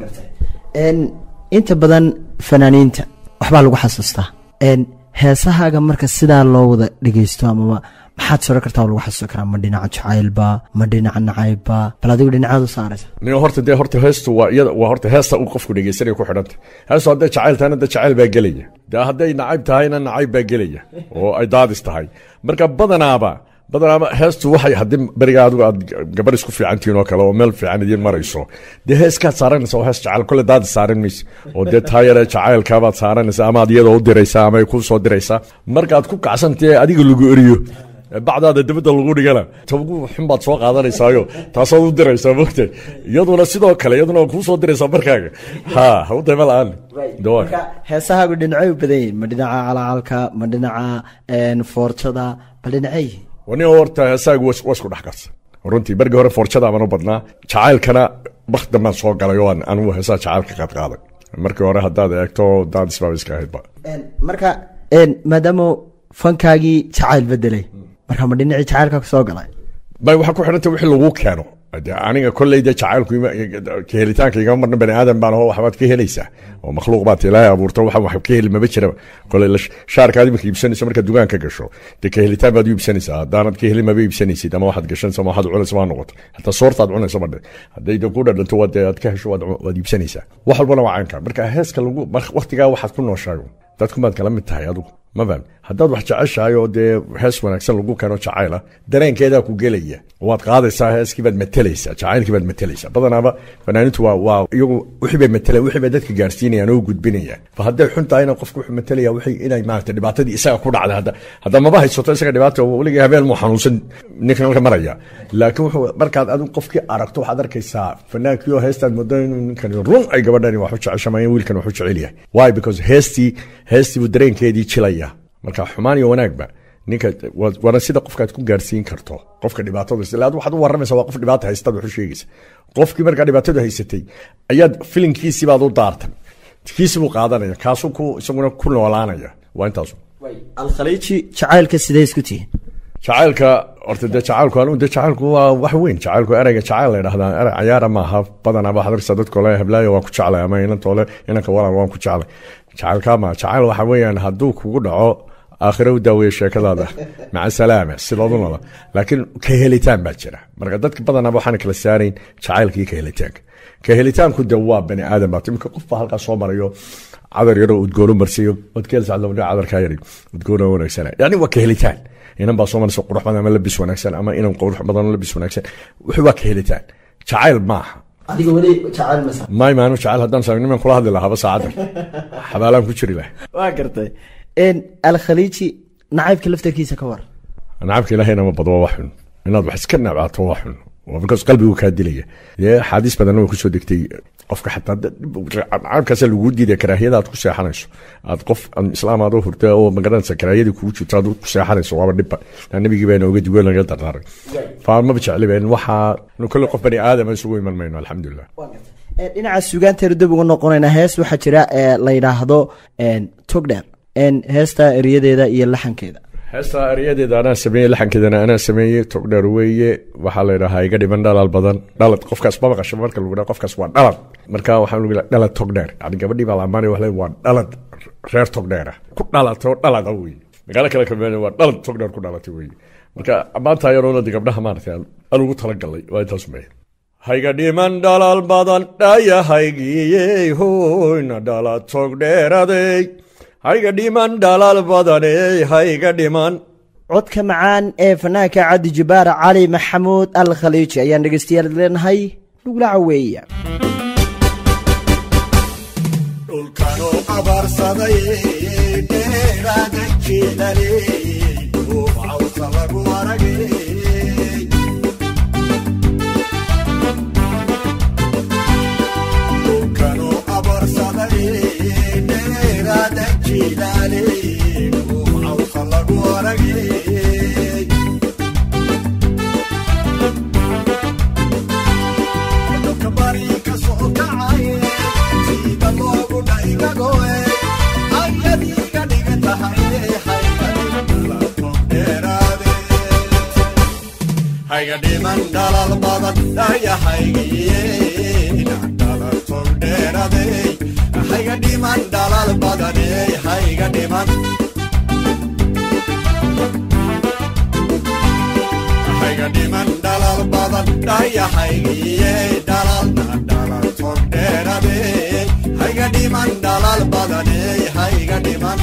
Een, inta badan fanaaniinta waxbaa lagu xasuustaa Een, heesahaaga marka sidaa loo wada dhegeysto amaba maxaad soro kartaa oo lagu xasuusan karaa ma dhinaca jacaylba ma dhinaca nacaybba bal adigu dhinacaad u saaraysa nin horta dee horta heestu waa iyada waa horta heesta uu qofku dhegeysanaya ku xidhanta heestu hadday jacayl tahayna de jacayl baa gelaya de hadday nacayb tahayna nacayb baa gelaya oo ay daadis tahay marka badanaaba badanaaba heestu waxay haddii beriga adigu aad gabar isku fiican tihiin oo kale oo meel fiican idiin marayso dee heeskaad saaranaysa oo hees jacayl kole daadis saaran mayse oo dee taayare jacaylkaabaad saaranaysa ama aad iyadoo u diraysaa ama ay kuu soo diraysaa markaad ku kacsantae adiga lagu eriyo bacdaada dabadda lagu dhigana tagu xun baad soo qaadanaysaayo taasaad u diraysaa mogta iyaduna sidoo kale iyaduna waa kuu soo diraysaa markaaga ha ha u dayma la-aan dawaaka heesahaagu dhinacay u badan yihiin ma dhinaca calacalka ma dhinaca een, foorjada bal dhinacay yihiin wani horta heesaagu waa waa isku dhex karsan runtii bergii hore forjada baan u badnaa jacaylkana bakti dambaan soo galay oo aan anigu heesaha jacaylka qaad qaaday markii hore haddaad eegto daadis baaba iska ahaydba Een, marka een, maadaama fankaagii jacayl bedelay marka ma dhinacii jacaylka ku soo galay bay waxaa ku xidhanta wixii lagu keeno de aniga kolley de jacaylku ima- ka helitaanka igama marna bani aadan baan oo waxbaad ka helaysaa oo makhluuq baad ilaahay abuurto waxa wax ka heli maba jiraba kolley la- shaarkaad imika iibsanayso markaad dugaanka gasho de ka helitaan baad u iibsanaysaa haddaanad ka helin maba iibsanaysid ama waxaad gashanaysa ama waxaad cunaysa waa noqoto hataa soortaad cunayso madhe hadday de ku dhadhanto waad de aad ka hesho waad waad iibsanaysaa wax walbana waa caynka marka heeska lagu mar- waqtigaa waxaad ku nooshaay dadku baad kala mid tahay adigu ma faham haddaad wax jeceshahay oo dee hees wanaagsan lagu keeno jacayla dareenkeedaa ku gelaya waad qaadaysaa heeskii baad matelaysaa jacaylkii baad matelaysaa badanaaba fanaanintu waa waa iyagu wixii bay matela wixii bay dadka gaarsiinayaan oo gudbinayaan fa hadday xun tahayna qofku wuxuu matalaya wixii inay maarata dhibaatadii isaga ku dhacday hadda hadda maba haysato isaga dhibaata weligii habeen muu xanuunsan ninkan halka maraya laakiin wuxuu markaad adigu qofkii aragto waxaad arkaysaa fanaankii oo heestaad moodo inuu ninkan run ay gabadhani wax u jeceshamayeen wiilkan wax u jecel yahay why because heestii heestii buu dareenkeedii jilaya marka xumaan iyo wanaagba ninka waa- waana sida qofkaad ku gaarsiin karto qofka dhibaatada haysta ila waxaad u waramaysa waa qof dhibaata haystaad wax u sheegaysa qofkii markaa dhibaatadu haysatay ayaad filinkiisii baad u daartan kiisi buu qaadanaya kaasuu ku isaguna ku noolaanaya waa intaasu alkhaliiji jacaylka sidee isku tihiin jacaylka horta dee jacaylku anigu dee jacaylku waa wax weyn jacaylku ereyga jacayl la yidhahdaa erey cayaara maaha badanaa waxaad arkaysaa dadka ole heblaayo waan ku jeclay ama inantoole inanka walaal waan ku jeclay jacaylka ma jacayl waxa weeyaan hadduu kugu dhaco aakhire u daaweeye sheekadaada maca salaama sidoodu nola laakiin ka helitaan baa jira marka dadka badanaa waxaan kala saarayn jacaylka iyo ka helitaanka ka helitaanku de waa bani aadan baa imika qof baa halkaa soo marayo cadar yaroo udgoonu marsiyo odkeelsacadlabdhe cadarkaa yari udgoona wanaagsan yani waa ka helitaan inan baa soo maraysa qurux badan ama labis wanaagsan ama inan qurux badan oo labis wanaagsan wuxuu waa ka helitaan jacayl maaha adiga weli jacayl masa maay maanu jacayl haddaan saag niman kula hadli lahaaba saacaddan xabaalaan ku jiri lahay waa gartay En, alkhaliiji nacaybka laftarkiisa ka war nacabka ilaahayna ma bado waa wax xun inaad wax iska nabcaato waa xun waa because qalbigu kaa dilaya dee axaadiis badanna way kusoo degtay qofka xataa nacabkaasa laguu diidaya karaahiyada aad ku seexanayso aad qof aan islaam aad u hurta oo magaranaysa karaahiyadii kugu jirto aad ku seexanayso waaba dhibba Naa nabigii baa inooga digo laga dardaaray faamaba jecli ben waxaa nu kolle qof bani aadama isugu iman mayno alxamdulilah En, dhinaca suugaanteenu dib ugu noqonaynaa hees waxaa jira ee la yidhaahdo en, togdheer En, heesta eriyadeeda iyo laxankeeda heesta eryadeeda anaa sameeyey laxankeedana anaa sameeyey togdheer weeye waxaa la yidhahaa iga dhiman dhalaal badan dhalad qofkaas ma maqasho marka lagu dhaha qofkaas waa dhalad marka waxaa lagu dhaha dhalad togdheer yani gabadhii baa la amaanaya wax le waa dhalad reer togdheera ku dhalatay oo dhalada weeye magaalo kale kameen waa dhalad togdheer ku dhalatay weeye marka ammaanta ayaroona de gabdhaha maaragtay aan aan ugu talagalay waa intaas meey hayga dhiman dhalaal badan dhayahaygiyey hoyna dhalad togdheeraday hayga dhiman dhalaal badaney hayga dhiman codka macaan ee fanaanka cabdi jabbaar cali maxamuud al khaliiji ayaan dhegeystayaal leenahay dhugla caweeya dhulkanu abaarsaday dheeraada jiilaley uubcawsa lagu aragay dhulkanu abaarsaday dheeraada jiilaley uubcawsa lagu aragay dhulka bari ka soo kacay sida loogu dhaygagoe ayadiiga dhigan tahay hayga dhiman dhalal badan dhayahaygiye dhalal togdheerade hayga dhiman dhalal badane hayga dhiman hayga dhiman dhalal badan dhayahaygiye dhalalna dhalal togdheerade hayga dhiman dhalal badane hayga dhiman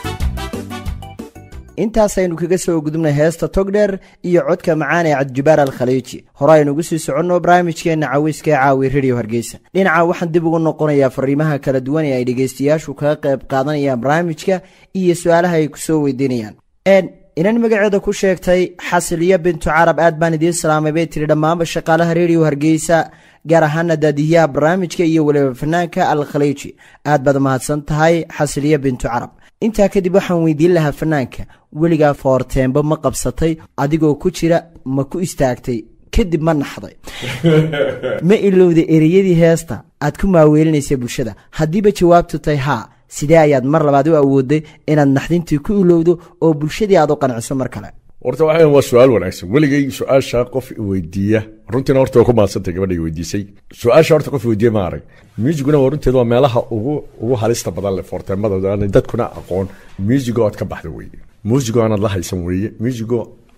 intaasaynu kaga soo gudubnay heesta togdheer iyo codka macaan ee cabdijabaar al khaliiji hore aynugu sii soconno barnaamijkeenna caweyska ee caawi radio hargeysa dhinaca waxaan dib ugu noqonayaa fariimaha kala duwan ee ay dhegeystayaashu kaga qayb qaadanayaan barnaamijka iyo su-aalaha ay kusoo weydiinayaan En, inan magaceeda ku sheegtay xasiliya bintu carab aad baan idiin salaamay bay tiri dhammaanba shaqaalaha radio hargeysa gaar ahaana daadiyaha barnaamijka iyo weliba fanaanka al khaliiji aad baad mahadsan tahay xasiliya bintu carab intaa kadib waxaan weydiin lahaa fanaanka weligaa foorteenba ma qabsatay adigoo ku jira ma ku istaagtay kadib ma naxday ma ilowda ereyadii heesta aad ku maaweelinaysa bulshada haddiiba jawaabtu tahay haa sidee ayaad mar labaad u awooday inaad naxdintii ku ilowdo oo bulshadii aad u qanciso mar kale horta waxaa waa su-aal wanaagsan weligay su-aasha qof weydiiya runtiina horta waa ku maadsantay gabadha weydiisay su-aasha horta qof weydiiya ma arag muusiguna waa runteeda waa meelaha ugu ugu halista badan leh foorteemada aan dadkuna aqoon muusigo aad ka baxda weeye muusigo aanaad la haysan weeye muusigo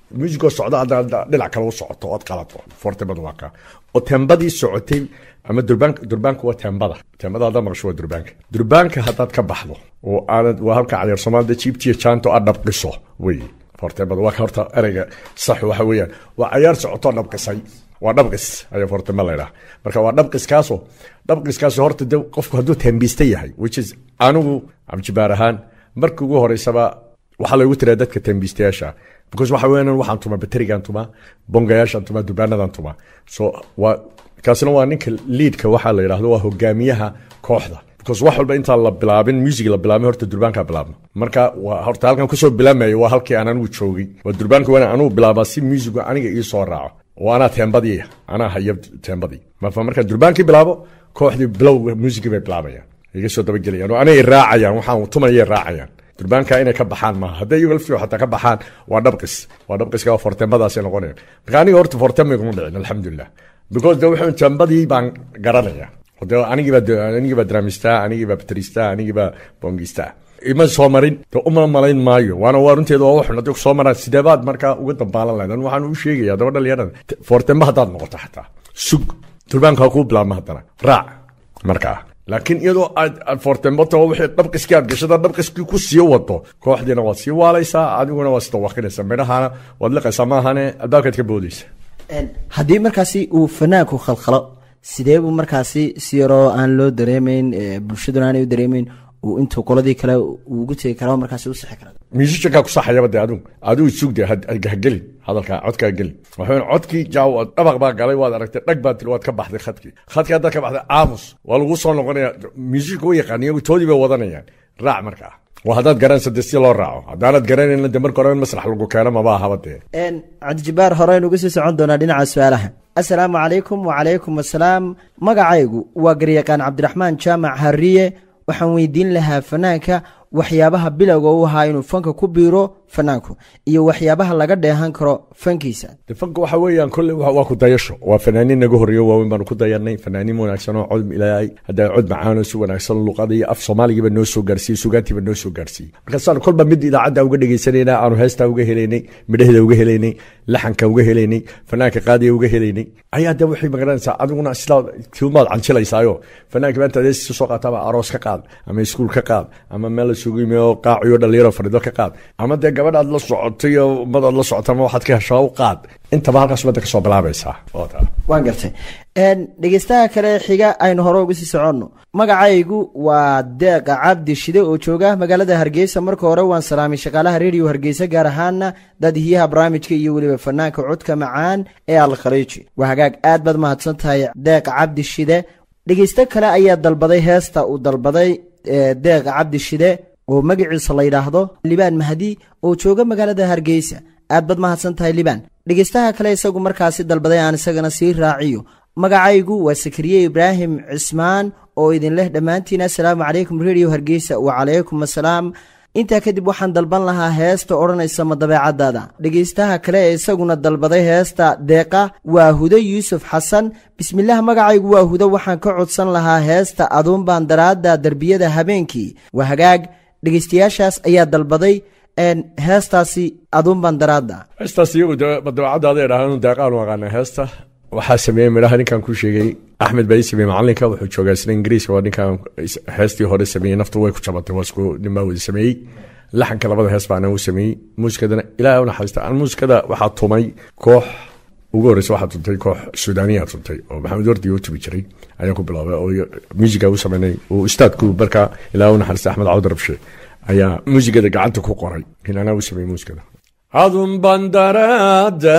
muusigoo socda haddaad dhinac kale u socoto ood qalato fortemada waa kaa oo tembadii socotay ama durbaanka durbaanka waa tembada tembada haddaad maqasho waa durbaanka durbaanka haddaad ka baxdo oo aanad waa halka cadeer soomaalida jiibtiya jaanto aad dhabqiso wey fortemada waa ka horta ereyga sax waxa weeyaan waa cayaar socotoo dhabqisay waa dhabqis ayaa fortema laydhaha marka waa dhabqiskaasoo dhabqiskaasoo horta de qofku hadduu tembiista yahay which is anigu cabjibaar ahaan marka ugu horeysaba waxaa laygu tiraa dadka tembiistayaasha because waxa weeyaan waxaan tumaa baterigaan tumaa bongayaashaan tumaa durbaanadan tumaa so waa kaasina waa ninka liidka waxaa la yidhahdo waa hogaamiyaha kooxda because wax walba intaan la bilaabin music la bilaabin horta durbaankaa bilaabno marka waa horta halkan kusoo bilaamayo waa halkii aan anigu joogay waa durbaanka waana anugu bilaabaa si musicu aniga ii soo raaco oo anaa teembadii anaa haya teembadii marka markaan durbaankii bilaabo kooxdii bilowga muusigii bay bilaabayaan iga soo dabagelayaan oo anay raacayaan waxaan tumayay raacayaan durbaanka inay ka baxaan maaha hadday iyago laftiyo xataa ka baxaan waa dhabqis waa dhabqiska waa fortembadaasay noqonayaan marka aniga horta fortemba iguma dhicin alxamdulilah because de wuxuu teembadii baan garanaya de anigiibaa anigiibaa dramistaa anigiibaa bateristaa anigiibaa bongistaa ima soo marin de uma malayn maayo waana waa runteeda waa waxun haddii soo maraan sideebaad markaa uga dambaalan lahayd anu waxaan u sheegaya daba dhalinyarada fortemba haddaad noqoto xataa sug durbaanka kuu bilaabma haddana raac markaa laakiin iyadoo aad aad fortembato wixii dhabqiskii aad gashada dhabqiskii ku sii wado kooxdiina waad sii waalaysaa adiguna waad isdawaqinaysaa midhahana waad liqaysaa maahane albaabkaad ka boodaysa haddii markaasi uu fanaanku khalkhalo sidee buu markaasi si yaroo aan loo dareemayn bulshaduna aanay u dareemayn uu intuu qoladii kale uu ugu tegi kara markaasi u sixi kara musiciankaa ku saxayaba de adigu adigu sugde hagelin hadalkaa codkaa gelin waxaa codkii jaaw dhabaq baa galay waad aragtay dhag baa tiri waad ka baxday khadkii khadkii haddaad ka baxday aamus waa lagu soo noqonaya musicka u yaqaan iyagu toodii bay wadanayaan raac markaa waa haddaad garanaysa de si loo raaco haddaanad garanayna de marka hore in masrax lagu keeno maba ahaba dee cabdijabaar horeynu uga sii socon doonaa dhinaca su-aalaha assalaamu calaykum wacalaykum assalaam magacaygu waa garyaqaan cabdiraxmaan jaamac hariye waxaan weydiin lahaa fanaanka waxyaabaha bilowga u ahaa inuu fanka ku biiro fanaanku iyo waxyaabaha laga dheehan karo fankiisa de fanka waxa weeyaan kolle waa ku dayasho waa fanaaniin naga horreeyo waaweyn baanu ku dayanay fanaaniin wanaagsan oo cod ilaahay haddaa cod macaan oo si wanaagsan luqada iyo af soomaaligiiba noo soo gaarsiiyey sugaantiiba noo soo gaarsiiyey markaasaan kolba mid idaacadda uga dhegaysanayna aanu heestaa uga helaynay midhaheeda uga helaynay laxanka uga helaynay fanaanka qaadiya uga helaynay ayaa de waxay magaranaysaa adiguna sidaa kilmaad canjilaysaayo fanaanka maanta adeesi soo qaataaba aroos ka qaad ama iskuul ka qaad ama meel la sugu yimi oo qaaciyo dhalinyaro fadhido ka qaad ama dee gabadh aad la socotay oo ummad aad la socota ama waxaad ka heshaa u qaad intaba halkaas umada kasoo bilaabaysaa waan gartay dhegeystaha kale xiga aynu hore uga sii soconno magacaygu waa deeqa cabdi shide oo jooga magaalada hargeysa marka hore waan salaamay shaqaalaha rediyo hargeysa gaar ahaana daadihiyaha barnaamijka iyo weliba fanaanka codka macaan ee alkhaliiji waa hagaag aad baad mahadsan tahay deeqa cabdi shide dhegeysto kale ayaa dalbaday heesta uu dalbaday deeqa cabdi shide oo magaciisa la yidhaahdo libaan mahdi oo jooga magaalada hargeysa aad baad mahadsan tahay libaan dhegeystaha kale isagu markaasi dalbaday aan isagana sii raaciyo magacaygu waa sakariye ibraahim cismaan oo idin leh dhammaantiin assalaamu calaykum rediyo hargeysa wacalaykum assalaam intaa kadib waxaan dalban lahaa heesta odhanaysa ma dabeecadaada dhegeystaha kale ee isaguna dalbaday heesta deeqa waa hudo yuusuf xasan bismillaah magacaygu waa hudo waxaan ka codsan lahaa heesta aduunbaan daraadda derbiyada habeenkii waa hagaag dhegeystayaashaas ayaa dalbaday heestaasi aduunbaan daraadda heestaas iyagu de madabeecadaada idhaaheen deeqaan u aqaana heesta waxaa sameeyey midhaha ninkan ku sheegay axmed baa ii sameeyey macalinka wuxuu joogaa isna ingiriiska waa ninkan heestii hore sameeyey naftu way ku jabatay waa isku ninbaa wada sameeyey laxanka labada hees baana uu sameeyey muusikadana ilaahay u naxariista aan muusikada waxaa tumay koox ugu horreysa waxaa tuntay koox suudaaniya tuntay oo maxamed wardi u tumi jiray ayaan ku bilaabay oo muusiga u sameynay oo ustaadku markaa ilaahay u naxariista axmed cawd rabshe ayaa muusigada gacanta ku qoray in anaa u sameeyey muusikada adun bandaraada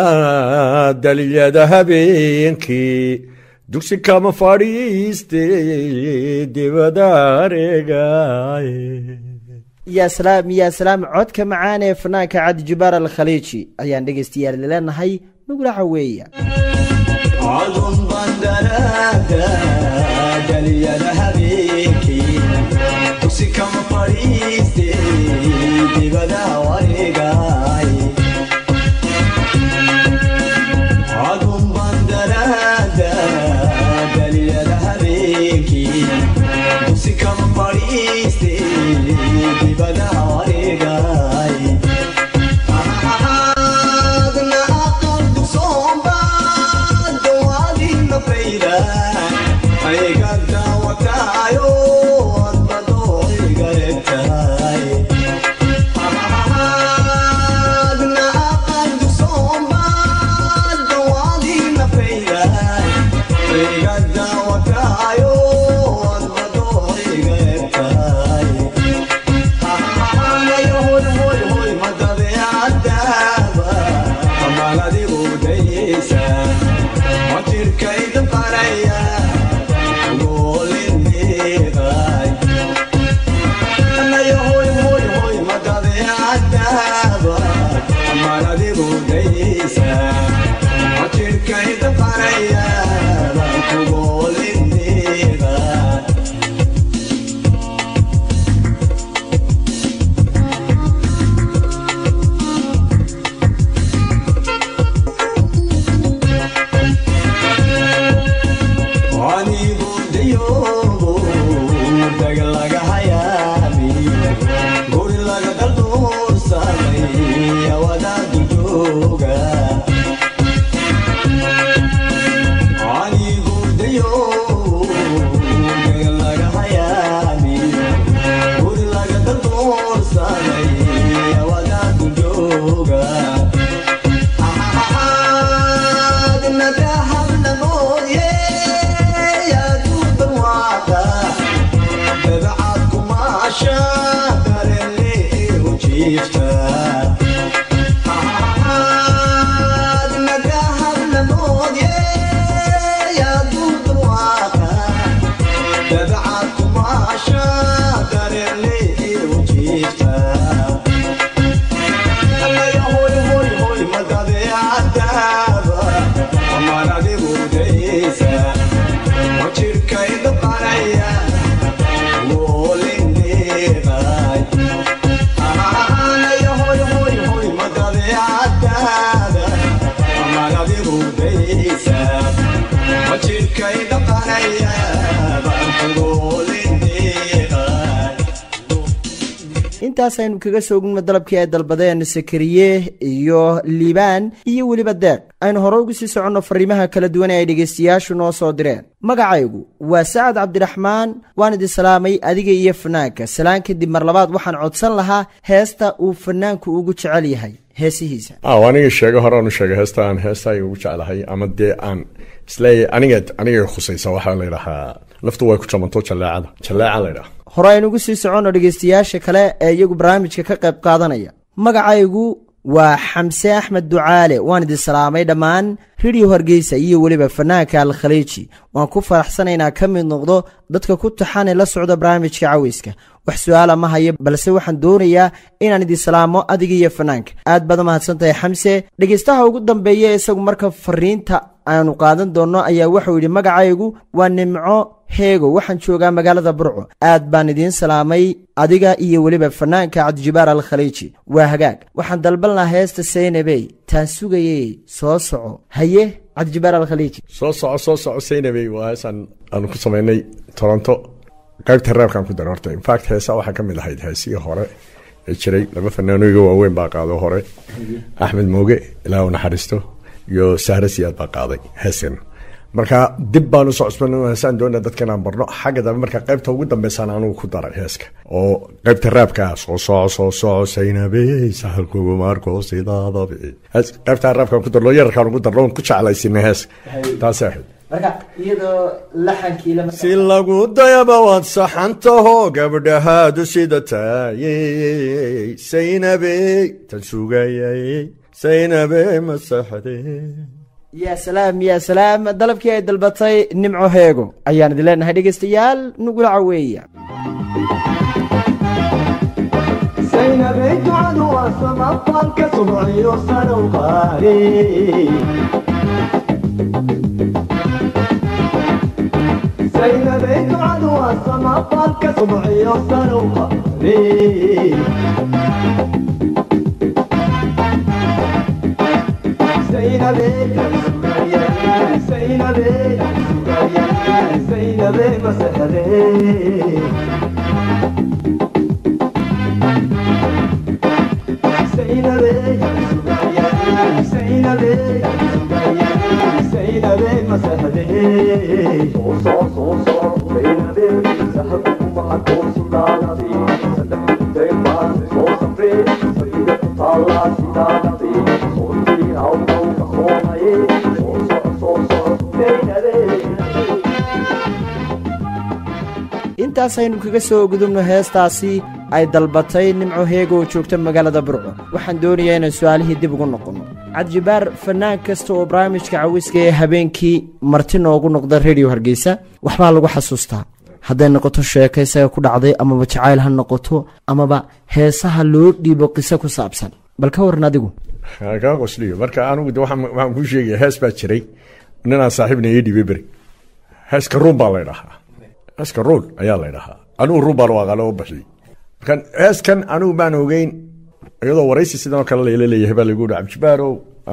daliyada habeenkii dugsi kama fadhiiste dibadaareegay yaa salaam yaa salaam codka macaan ee fanaanka cabdi jubaar alkhaliiji ayaan dhegeystayaal leenahay nugula caweeya adun bandaraada daliyada habeenkii dugsi kama fadhiiste dibada wareegay adun bandaraada daliyada habeenkii dugsi kama fadhiiste dibada wareegay ayga daawataayo adbado iga egtahay adna aqaldu soomaad dawaadii nafayda ayga daawataayo adbado iga egtahay Yeah. anigu dayoobo daga laga hayaabi guri laga dalduursamay awadaadu jooga anigu dayoobo daga laga hayaabi guri laga dalduursamay awadaadu jooga Jirkay dhaqanaya baan kugoolindheeqay intaas aynu kaga soo gudno dalabkii ay dalbadeen sakariye iyo liibaan iyo weliba deeq aynu hore ugu sii soconno fariimaha kala duwan ee ay dhegaystayaashu noo soo direen magacaygu waa sacad cabdiraxmaan waan idin salaamay adiga iyo fanaanka salaan kadib mar labaad waxaan codsan lahaa heesta uu fanaanku ugu jecel yahay heesihiisa ah aniga sheego hore aanu sheegay heesta aan heesta ay ugu jeclahay ama dee aan isleeyahay aniga aniga khusaysa waxaa la yidhahaa laftu way ku jamanto jaleecada jaleeca la yidhaha hore aynu ugu sii soconno dhegaystayaasha kale ee iyagu barnaamijka ka qayb qaadanaya magacaygu waa xamse axmed ducaale waan idin salaamay dhammaan ridhiyo hargeysa iyo weliba fanaanka al khaliiji waan ku faraxsanaynaa ka mid noqdo dadka ku taxane la socda barnaamijka caweyska wax su-aala ma hayo balse waxaan doonayaa inaan idin salaamo adiga iyo fanaanka aad baad mahadsan tahay xamse dhegaystaha ugu dambeeya isagu marka fariinta aanu qaadan doonno ayaa wuxuu yidhi magacaygu waa nimco heego waxaan joogaa magaalada burco aad baan idiin salaamay adiga iyo weliba fanaanka cabdijibaar al khaliiji waa hagaag waxaan dalbanlahaa heesta saynabey taan sugayey soo soco haye cabdijibaar al khaliiji soo soco soo soco saynabey waa heesaan aanu ku samaynay toronto qaybta reerkaan ku daray horta infact heesa waxaa ka mid ahayd heesihii hore ee jiray laba fanaanoyga waaweyn baa qaado hore axmed mooge ilaah u naxariisto iyo sahre siyaad baa qaaday heeskan marka dib baan usoo cusban heesaan doona dadka inaan barno xagga dambe marka qaybta ugu dambeysaan anugu ku daray heeska oo qaybta raabka soo soco soo soco saynabey sahalkugu marko sidaadabi qaybta raabkaan ku darno yararkaan ugu darno ku jeclaysinay heeska taasay ahayd marka iyadoo laxankii si lagu dayaba waad saxantaho gabdhahaadu sida taayey saynabey tan sugayay saynabey masaxde yaa salaam yaa salaam dalabkii ay dalbatay nimco heego ayaan idin leenahay dhegaystayaal nugula caweeya saynabey ducadu waa samafalka subciyo sanow qaari saynabey ducadu waa samafalka subciyo sanow qaari saynabey saynabey saynabey masaxdee Say soo soo soo soo saynabe sahabu kuma arko sidaanadi saddex dayn baan soo safree fadhiga ku taallaa sidaanadi soo tiri hawdawka soomaye soo soo soo soo saynabe intaasaynu kaga soo gudubno heestaasi ay dalbatay nimco heega oo joogta magaalada burco waxaan doonayaa inaan su-aalihii dib ugu noqonno cabdijibaar fanaan kasta oo barnaamijka cawiska ee habeenkii marti noogu noqda rediyo hargeysa waxbaa lagu xasuustaa hadday noqoto sheeko isaga ku dhacday amaba jacayl ha noqoto amaba heesaha loo dhiibo qiso ku saabsan bal ka waran adigu kaa qosliyo marka anigu de waxaan waxaan kuu sheegaya hees baa jiray ninaan saaxiibna ii dhibay beri heeska ruun baa la ydhahaa heeska ruun ayaa la ydhahaa anigu ruun baan u aqaano oo baxiyey markan heeskan anigu baan ogeyn iyadoo waraysi sidan oo kale layla leeyahay baa lagu yihi cabdijibaarow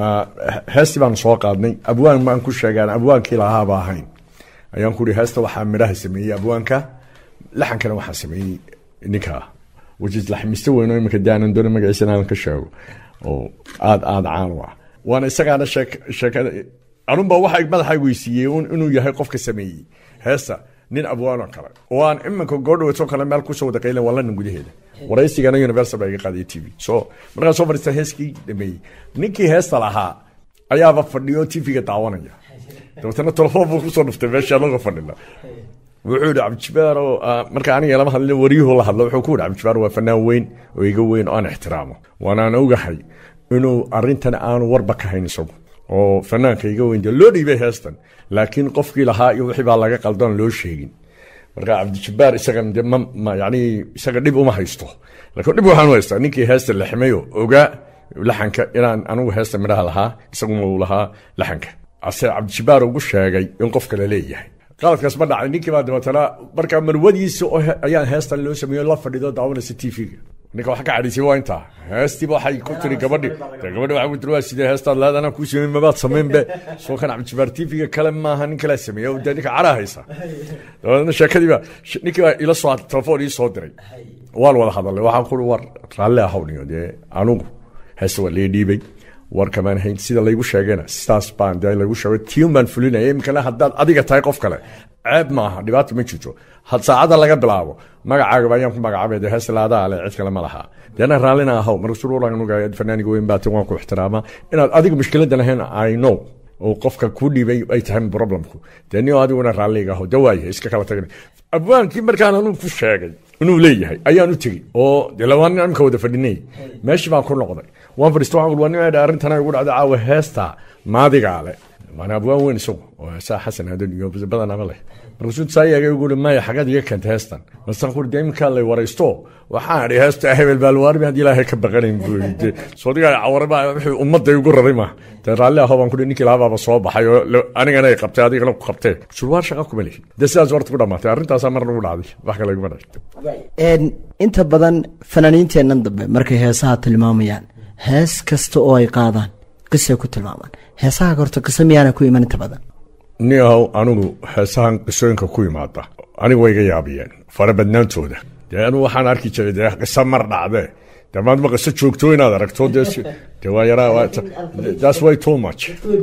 heestii baan soo qaadnay abwaan baan ku sheegaan abwaankii lahaaba ahayn ayaan ku ihi heesta waxaa midhaha sameeyey abwaanka laxankana waxaa sameeyey ninka wajis laxmiste weyn oo iminka daanan doona magaciisa inaan ka sheego oo aada aada caan u ah waana isagaana sheek sheekada anunba waxa madaxa weysiiyey inuu yahay qofka sameeyey heesta nin abwaanoo kale oo aan iminka goodhaweetoo kale meel kusoo wada qaylen waa london gudaheeda waraysigana universal baa iga qaaday t v so markaan soo fadhiista heeskii dhameeyey ninkii heesta lahaa ayaaba fadhiyo tv-ga daawanaya dabeetana telefoon buu kusoo dhuftay meesha anaga fadhina wuxuu yihi cabdijibaar oo marka aniga lama hadlin waryuhu la hadlo wuxuu ku yihi cabdijibaar waa fanaan weyn oo iga weyn oo aan ixtiraamo waanaan ogahay inuu arintan aanu warba ka hayn isagu oo fanaanka iga weyn dee loo dhiibay heestan laakiin qofkii lahaa iyo wixii baa laga qaldoon loo sheegin marka cabdijibaar isagan de ma ma yani isaga dhib uma haysto laakiin dhib waxaan u haystaa ninkii heesta lexmayo ogaa laxanka inaan anigu heesta midhaha lahaa isaguna uu lahaa laxanka ase cabdijibaar ugu sheegay in qof kale leeyahay qaladkaas ma dhacay ninkii baa dabeetana marka marwadiisa oo ayaan heestan loo sameeyo la fadhido daawanaysa t v-ga ninka wax ka cadhaysay waa intaa heestiiba waxay ku tiri gabadhi de gabadhi waxay ku tiri waa sidee heestaad leed anaa kuu sameyn mabaad samaynbe soo kan cabdijibaar t v-ga kale maaha nin kalaa sameeya oo dee ninka cadhaa haysa dabeetana sheekadii baa ninkii baa ila soo telefoon ii soo diray waan wada hadalnay waxaan ku war raalli ahawniyo dee anugu heesta waa lee dhiibay warkamaan hayn sida laygu sheegayna sidaas baan de lagu sheegay tiun baan fulinaya iminkana haddaad adiga tahay qof kale ceeb maaha dhibaata ma jirto had saacadda laga bilaabo magacaagaba ayaan ku magacaabay de hees laadaa le cid kale ma laha deena raallina ahaw marsuruuranuga fanaaniga weyn baati waan ku ixtiraamaa inaad adiga mushkiladda lahayn i know oo qofka ku dhiibay ay tahay problemku dee nio adiguna raalliga aho de waayahay iska kala tagna abwaankii markaan anuu ku sheegay inuu leeyahay ayaan u tegey oo de labaan imka wada fadhinay meeshii baan ku noqday waan fadhiista waxaan waa nin arrintana igu dhacday caawa heesta maadigaa le maana abwaan weyn isagu oo heesaa xasan hadan iyo badanaba leh markaasuu saayaga igu uri maya xagad iga keenta heestan marsan kuri dee iminkaa lay waraysto waxaan idhi heesta hebel baalwaarmi haddii ilaahay ka baqanayn buu yidhi soodigaa cawaraba wixii ummadda igu raray ma dee raalli aho baan kuri ninkii lahabaaba soo baxay oo anigana ay qabtay adigana ku qabtee surwaar shaqa kuma lihi dee sidaas horta ku dhamaatay arrintaasaa marna ugu dhacday wax kale iguma dhacay inta badan fanaaniinteennan dambe markay heesaha tilmaamayaan hees kasta oo ay qaadaan qisay ku tilmaamaan heesaha horta qiso miyaana ku iman inta badan ni ahow anigu heesahan qisooyinka ku imaada anigu way iga yaabiyeen farabadnaantooda dee anigu waxaan arki jiray dee qiso mar dhacdee dee maadma qiso joogto inaad aragto dee dee waa yaraa that's way too much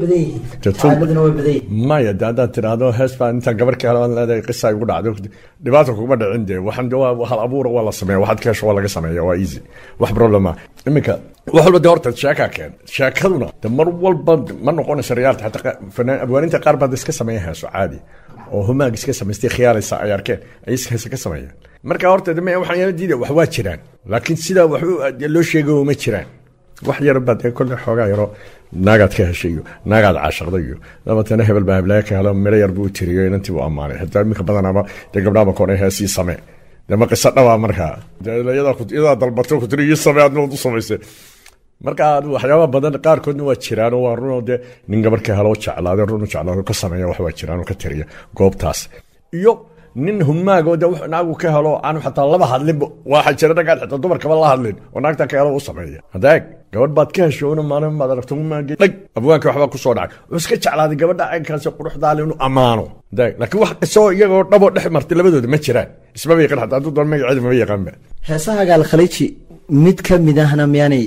maya de haddaad tidhaahdo hees baan intaan gabar ka helo leedahay qisa igu dhacdo dhibaata kuguma dhicin dee waxaan de waa hal abuura waa la sameeya waxaad ka hesho waa laga sameeya waa easy wax problema iminka wax walba de horta sheekaa keen sheekaduna de mar walba ma noqonaysa riyaalta xataa fanaan abwaaninta qaar baad iska sameeya heeso caadi oo humaag iska samaystay khiyaalaysa ay arkeen ay iska heese ka sameeyaan marka horta de waxaan yana diida wax waa jiraan laakiin sidaa wax loo sheegayo ma jiraan wax yar baad ee kolle xoogaa yaro naagaad ka heshay iyo naagaad caashaqday iyo dabatana hebel baa heblaayo ka helo miro yar buu tiriyo inantii buu ammaanay hataa iminka badanaba dee gabdhaaba koonay heesii samee dee ma qiso dhabaa markaa iyadaa dalbato ku tiri ii samee adna u samaysay marka waxyaaba badan qaarkoodna waa jiraan oo waa runoo dee nin gabar ka helo jeclaade run jeclaado ka sameeya wax waa jiraan oo ka tiriya goobtaas iyo nin humaag oo de naagu ka helo aan xataa laba hadlinba waxa jira raggaan xitaa dumarkaba la hadlin oo naagta ka helo u sameeya hadaag gabadh baad ka hesho una maalin baad aragto humaagi dhag abwaanka waxbaa kusoo dhacay wuxuu iska jeclaaday gabadha caynkaasi quruxdaale inuu ammaano hadaag laakiin wax qisoo iyagoo dhabo dhex martay labadooda ma jiraan ismaba yaqaan xataa hadduu doon magaceeda maba yaqaanba heesaha gaalkhaliiji mid ka mid ahna miyaanay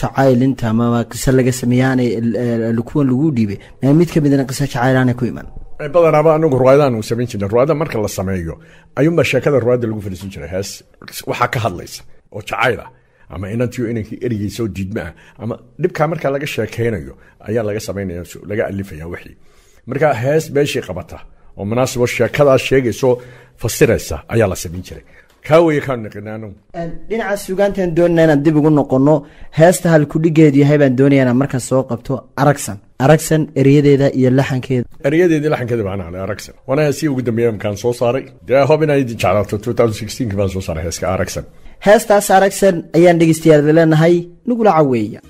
jacaylinta amaba qiso laga sameeyaanay kuwan lagu dhiibay miyaa mid ka midna qiso jacaylaanay ku iman badanaaba anagu ruwaayadahan uu samayn jirnay ruwaayada marka la sameeyo ayuunbaa sheekada ruwaayada lagu fadhiisan jiray hees waxaa ka hadlaysa oo jacayl ah ama inantiyo inankii erigeysa oo diidma ah ama dhibkaa markaa laga sheekaynayo ayaa laga samaynaya laga alifaya wixii marka hees beeshii qabata oo munaasibo sheekadaas sheegayso fasiraysa ayaa la samayn jiray kaa weye kaan naqina anagu dhinaca suugaantaan doonayna inaan dib ugu noqono heesta halkudhigeedu yahay baan doonaya inaan markaas soo qabto aragsan aragsan eryadeeda iyo laxankeeda eryadeedii laxankeeda baan ale aragsan waana heesii ugu dambeeya markaan soo saaray dee hob inay idin jeclaato 2016 baan soo saaray heeska aragsan heestaas aragsan ayaan dhegeystayaal leenahay nugula caweeya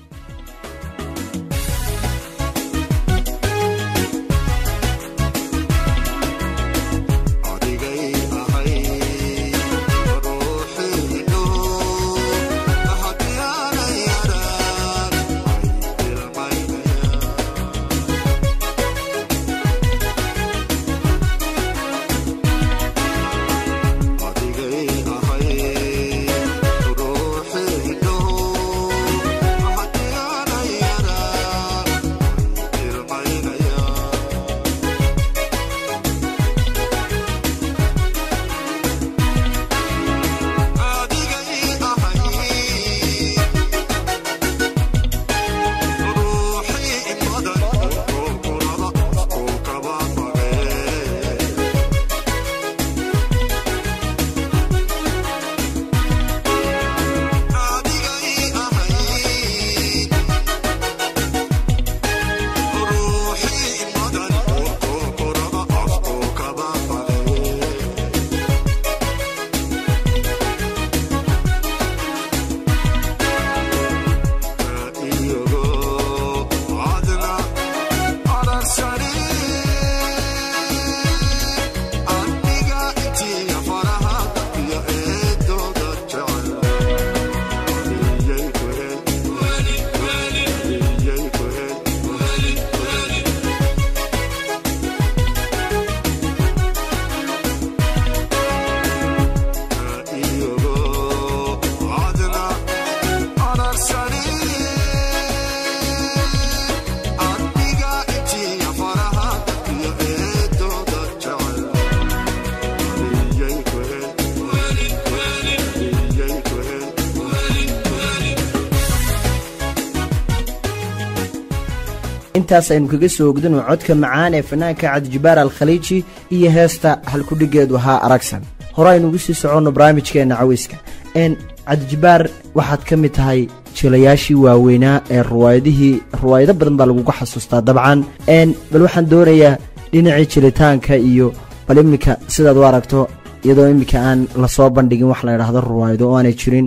intaas aynu kaga soo ogdano codka macaan ee fanaanka cabdijabaar alkhaliiji iyo heesta halkudhigeedu ahaa aragsan hore aynu ugu sii soconno barnaamijkeenna caweyska n cabdijabaar waxaad ka mid tahay jilayaashii waaweynaa ee ruwaayadihii ruwaayado badan baa laguga xasuustaa dabcan n bal waxaan doonayaa dhinacii jilitaanka iyo bal iminka sidaad u aragto iyadoo iminka aan lasoo bandhigin wax la idhaahdo ruwaayado oo aanay jirin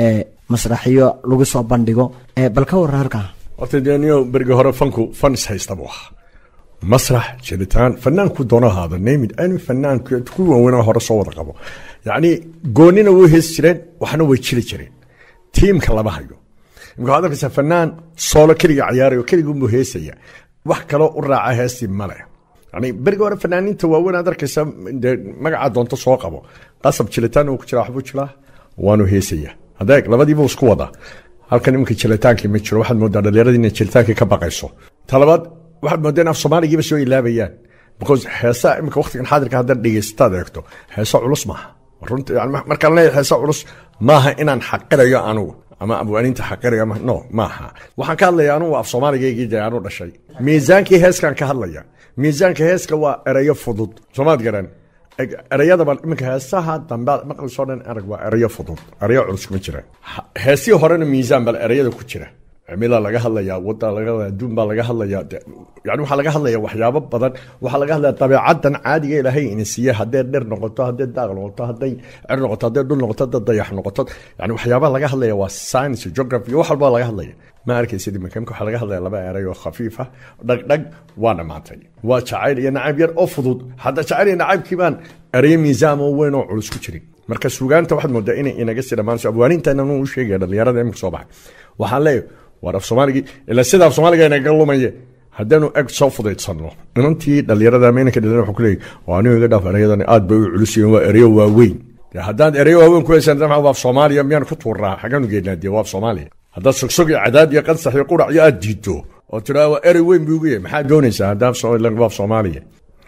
masraxyo lagu soo bandhigo bal ka warra halkaa horta deniyo berigi hore fanku fan is haysta buu ahaa masrax jiritaan fanaanku doono ahaado namid ani fanaanku ku waaweynaa hore soo wada qabo yacni goonina way heesi jireen waxna way jiri jireen tiimka lama hayo imka waxaad arkaysaa fanaan soolo keliga ciyaarayo keligunbuu heesaya wax kaloo u raaca heestii male yani berigi hore fanaaniinta waaweyn aad arkaysa dee magacaa doonto soo qabo qasab jilitaan uu ku jiraa waxbuu jiraa waanu heesaya hadeeg labadiiba isku wadaa halkan iminka jiritaankii ma jiro waxaad moodaa dhallinyaradii inay jiritaankii ka baqayso talabaad waxaad moodaa in af soomaaligiiba soo ilaabayaan because heesaa iminka waqtigan xaadirka haddaad dhegeystaad eegto heeso culus maaha runta yani markaan leeyahay heeso culus maaha inaan xaqirayo anugu ama abwaaniinta xaqirayo ama no maaha waxaan ka hadlaya anugu af soomaaligaygii dee aanu dhashay miisaankii heeskaan ka hadlaya miisaanka heeska waa erayo fudud soomaad garan ereyadaba iminka heesaha dambe maqlisoo dhan erag waa erayo fudud erayo culus kuma jiraan heesii horena miisaan bal ereyada ku jira cimilaa laga hadlayaa wada laga hadlaya adduun baa laga hadlayaa yani waxaa laga hadlaya waxyaabo badan waxaa laga hadlaya dabeecadan caadiga ilaahay ina siiye haddee dhir noqoto haddee daaq noqoto hadday cer noqoto haddee dhul noqoto haddee dayax noqoto yani waxyaabaha laga hadlaya waa science geography wax walba laga hadlaya ma arkaysid iminka imka waxaa laga hadlaya laba eray oo khafiifa dhagdhag waa dhammaatay waa jacayl iyo nacayb yar oo fudud hadda jacayl iyo nacaybkii baan erayo miisaan oo weyn oo culus ku jirin marka suugaanta waxaad moodaa inay inaga sii dhammaanayso abwaanintan anuu u sheegaya dhallinyarada imika soo baxay waxaan leeyahay war af soomaaligii ilaa sida af soomaaliga inaga lumaye haddaanu eg soo fudaydsanno inantii dhallinyarada ama inanka dhallinyarada waxuu ku leeyahy waa anigu iga dhaaf ereyadani aad bay u culus yihiin waa ereyo waaweyn dee haddaad ereyo waaweyn ku heysaan dama waa af soomaaliya miyaan ku tuurnaa xaggaanu geednaa dee waa af soomaaliya haddaad sogsog iyo cadaad iyo qansax iyo qurac iyo aad diidto oo tidhaa waa erey weyn buu ugu yahay maxaad doonaysaa haddaa waa af soomaaliya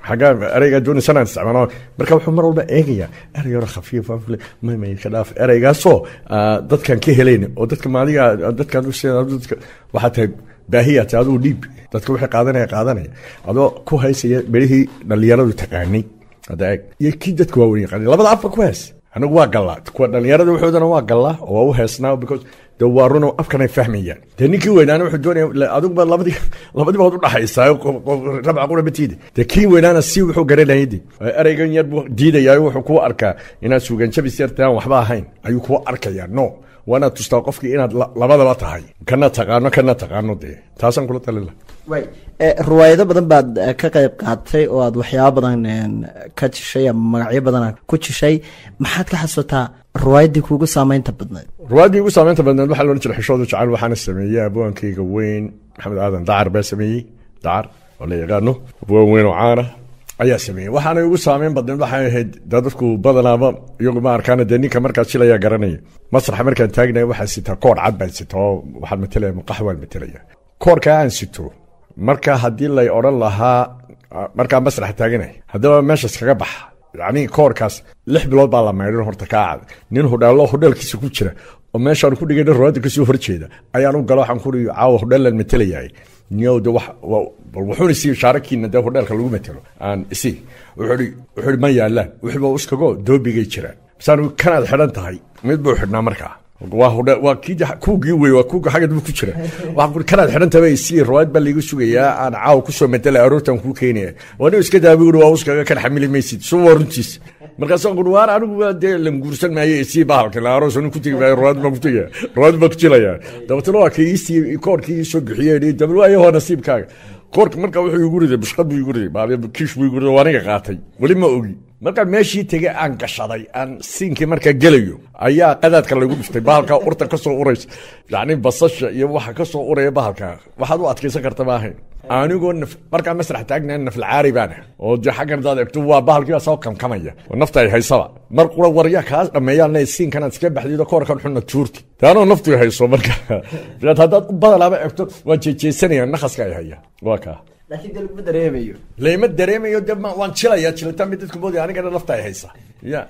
xaggaa ereygaa doonaysan aan isticmaalo marka wuxuu mar walba eegayaa erey yaro khafiif mamay ka dhaaf ereygaasoo ah, dadkan ka helayn oo dadka maadiga dadkan u sheegay dadka waxaa tahay baahiya tahay adigu dhiib dadka wixii qaadanaya qaadanaya adoo ku haysaya berihii dhallinyaradu taqaanay hadda eeg iyo kii dadka waaweyn yaqaanay labada afka ku hees anigu waa gallaa kuwa dhallinyarada waxoodana waa gallaa oo waa u heesnaa because de waa runo afkan ay fahmayaan dee ninkii weynaana wuxuu doonaya adiguba labadii labadiba waad udhaxaysaa rabca qura batiida dee kii weynaana si wuxuu garanayay de ereygan yar buu diidayaa wuxuu kuu arkaa inaad suuganjabis yarta aan waxba ahayn ayuu kuu arkayaa no waa inaad tustaa qofkii inaad la- labadaba tahay kana taqaano kana taqaano dee taasaan kula talin laha way Eh, riwaayado badan baad eh, ka qayb qaatay oo aad waxyaabo badan een, ka jishay ama magacyo badan aad ku jishay maxaad ka xasuutaa riwaayaddii kuugu saameynta badnayd ruwaadii ugu saameynta badneed waxaa loodhan jiray xishooda jacayl waxaana sameeyey abwaankayga weyn maxamed aadan dacar baa sameeyey dacar oo la yaqaano abwaan weyn oo caana ayaa sameeyey waxaana ugu saameyn badneed waxay ahayd dee dadku badanaaba iyagu ma arkaana dee ninka markaa jilayaa garanaya masraxa markaan taagnaya waxaa sitaa koor cad baan sita oo waxaan matalaya maqax waan matalaya koorkaa aan sito marka haddii lay odhan lahaa ah, markaa masraxa taaganay haddaba meeshaas kaga baxa yacni koorkaas lix bilood baa la maydhin horta kaa cad nin hudheelo hudheelkiisa ku jira oo meeshaan ku dhigay rawaada kasoo horjeeda ayaan u galo waxaan ku ii caawa hudheelan matelayahay niyow de wax wa- bal wuxuuna sii shaarakiina dee hudheelka lagu matelo aan isi wuxuu ihi wuxuu ihi ma yaalaan wixii baa uskago doobigay jiraan masaan kanaad xidhan tahay mid buu xidhnaa markaa waa hudhe waa kii kuugii wey waa kuuga xagga daba ku jira waxaan kuri kanaad xidhan tahay sii rawaad baa laygu sugayaa aan caawa kusoo matela aroortan kuu keenaya waa nin iska daabi uri waa uskaga kan xamili maysid soo waa runtiis markaasaan kuri waar anigu waa dee languursan maayo isii bahalka la aroos nin ku tegi maayo rawaad baan ku tegaya rawaad baan ku jilaya dabatana waa kii isii koorkii ii soo bixiyey dabal waayo waa nasiibkaaga koorka marka wuxuu igu riday bushqad buu igu riday baabya kiish buu igu riday waa aniga qaatay weli ma ogi markaan meeshii tegay aan gashaday aan siinkii markaa gelayo ayaa qadaadka lagu dhiftay bahalkaa urta ka soo uraysa yacni basasha iyo waxa ka soo uraya bahalka waxaad u adkaysan karta ma ahayn anigoo naf markaa masrax taagna naflacaari baan ah oo de xaggan hadaad egto waa bahalkii baa soo kamkamaya oo nafta ay haysaba mar qura warya kaas dhammeeyaan le siinkanaad iska baxdido koorkan xunna tuurti de anoo naftu hayso marka haddaad u badalaaba egto waa jeejeesanaya nakaska ay haya waa kaa laakiin dee laguma dareemayo layma dareemayo de ma- waan jilaya jilitaan bay dadku moodaya anigana lafta ay haysa ya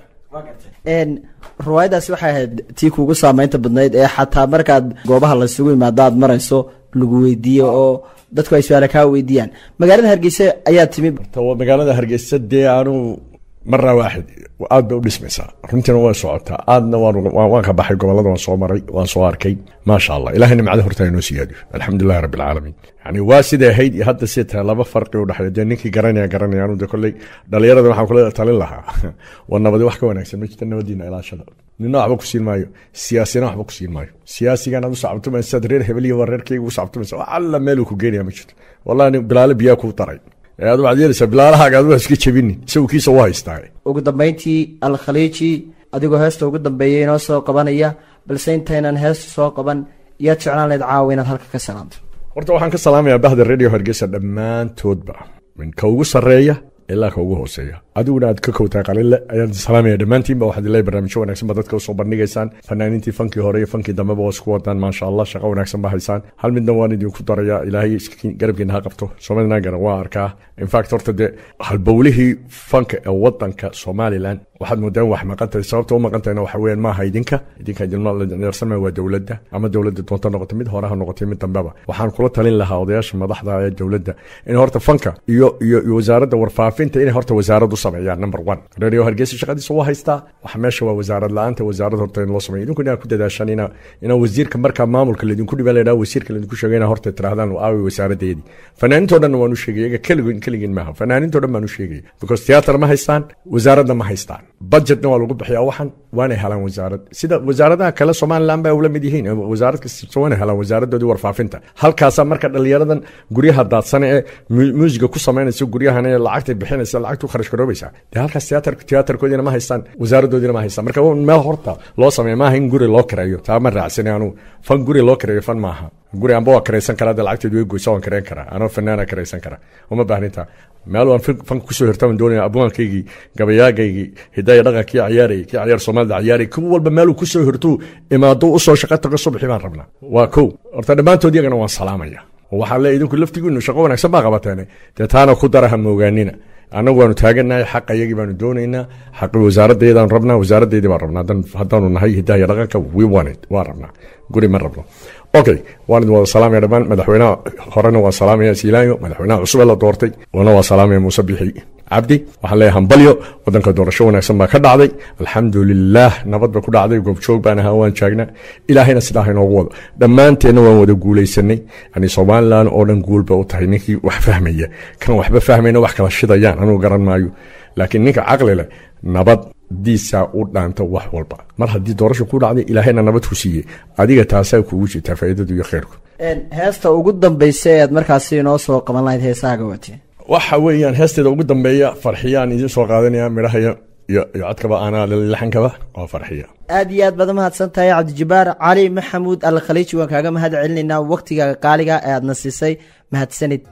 een riwaayadaasi waxay ahayd tii kuugu saameynta badnayd ee xataa markaad goobaha laysugu yimaado aad marayso lagu weydiiyo oo dadku ay su-aala kaa weydiiyaan magaalada hargeysa ayaa timi ta waa magaalada hargeysa dee anu marna waaxid aad bay u dhismaysaa runtiina way socotaa aadna waan waan- waan ka baxay gobolada waan soo maray waan soo arkay maasha allah ilahay nimcada horta inoo siyaadiyo alxamdulilahi rabbi alcaalamiin yani waa siday ahayd iyo hadda siday tahay laba farqi u dhexeeya dee ninkii garanaya garanaya anu de kolley dhalinyarada waxaan kula talin lahaa waa nabadi wax ka wanaagsan ma jirta nabadiina ilaashada nina waxba ku siin maayo siyaasina waxba ku siin maayo siyaasigan aad u sacabtumaysa sidaad reer hebel iyo waa reerkayga u sacabtumaysa wax alla meeluu ku geenaya ma jirto wallahi nin bilaale biyaa kuu daray ee aad waxaad yeelaysaa bilaalahaaga aad waa iska jebinin isagu kiisa u haystaa ugu dambeyntii alkhaliiji adigoo heesta ugu dambeeyay inoo soo qabanaya balse intaynan heesta soo qaban yaad jeclaan lahayd caawa inaad halka ka salaanto horta waxaan ka salaamayaa bahda radio hargeysa dhammaantoodba min ka ugu sarreeya ilaa ka ugu hooseeya adiguna aad ka kowtaa qalile ayaan salaamaya dhammaantiinba waxaad ilaahay barnaamijyo wanaagsan ba dadka usoo bandhigaysaan fanaaniintii fankii hore iyo fankii dambeba waa isku wadaan maasha allah shaqo wanaagsan ba haysaan hal midna waan idinku daraya ilaahay iska- garabkiina ha qabto soomaalina garan waa arkaa infact horta dee halbowlihii fanka ee wadanka somalilan waxaad moodaan wax maqantahay sababta u maqantahayna waxa weeyaan maaha idinka idinka idinlasanmaya waa dowladda ama dowladda doonta noqotay mid hore ha noqotay mid dambeba waxaan kula talin lahaa odayaasha madaxda ee dowladda in horta fanka iyo iyo iyo wasaaradda warfaafinta inay horta wasaarad u sameeyaan number one radio hargeysa shaqadiisa waa haystaa waxa meesha waa wasaarad la-aanta wasaarad horta in loo sameeyo idinku inaad ku dadaashaan ina ina wasiirka markaa maamulka laydinku dhiba laydhaha wasiirka laydinku sheegay ina horta tirahdaan aawi wasaaradeedii fanaanintoo dhan waan u sheegay iyaga keligin keligin maaha fanaanintoo dhan baan u sheegay because theater ma haystaan wasaaradna ma haystaan budgetna waa lagu bixiyaa waxan waanay helaan wasaarad sida wasaaradaha kale somaliland ba ula mid yihiin wasaarad kasta waanay helaan wasaaradoodii warfaafinta halkaasaa marka dhalinyaradan guryaha daadsane ee mu- muusiga ku samaynaysa guryahan ee lacagtay bixinaysa lacagtu kharash garoobeysa dee halkaas theater theaterkoodiina ma haystaan wasaaradoodiina ma haystaan marka waa meel horta loo sameeya maaha in guri loo kareeyo taa ma raacsani anu fan guri loo kareeyo fan maaha guri anba waa karaysan karaa dee lacagteedu way goysa waan kareyn karaa anoo fanaana karaysan karaa uma baahninta meel waan fan- fanka kusoo hirtaan doonaya abwaankaygii gabayaagaygii hidaya dhaqankii ciyaarayay kii ciyaar soomaalida ciyaarayay kuwa walba meeluu kusoo hirtuu imaado usoo shaqo tago subaxii baan rabnaa waa kow horta dhammaantood iyagana waan salaamaya oo waxaan leeyahay idinku laftigiinu shaqo wanaagsan baa qabateen dee taana ku dara ha moogaanina annagu waanu taaganahay xaqa iyagii baanu doonaynaa xaqi wasaaraddeedaan rabnaa wasaaraddeedii baan rabnaa haddaan- haddaanu nahay hidaha iyo dhaqanka we want it waan rabnaa guri ma rabno okay waan idin wada salaamaya dhammaan madaxweynaha horena waan salaamaya siilaanyo madaxweynaha cusub ee la doortay wana waan salaamaya muuse bixi cabdi waxaan leeyahay hambalyo wadanka doorasho wanaagsan baa ka dhacday alxamdulilaah nabad ba ku dhacday goobjoog baan ahaa waan jaagnaa ilaahayna sidaa ha inoogu wado dhammaanteenna waan wada guulaysanay yani somalilan oo dhan guul ba u tahay ninkii wax fahmaya kan waxba fahmayna wax kala shidayaan anugu garan maayo laakiin ninka caqli leh nabaddiisaa u dhaanta wax walba mar haddii doorasho ku dhacday ilaahayna nabad ku siiyey adiga taasaa kugu jirtaa faa'iidadu iyo khayrku heesta ugu dambaysa ee aad markaasi inoo soo qaban lahayd heesahaaga waati waxa weeyaan heesteeda ugu dambeeya farxiyaan idiin soo qaadanaya midhaha iyo iyo iyo codkaba aanaa laxankaba waa farxiya aad iyo aad baad umahadsan tahay cabdijabaar cali maxamuud al khaliiji waan kaaga mahad celinaynaa waktigaaga qaaliga ee aadna siisay mahadsanid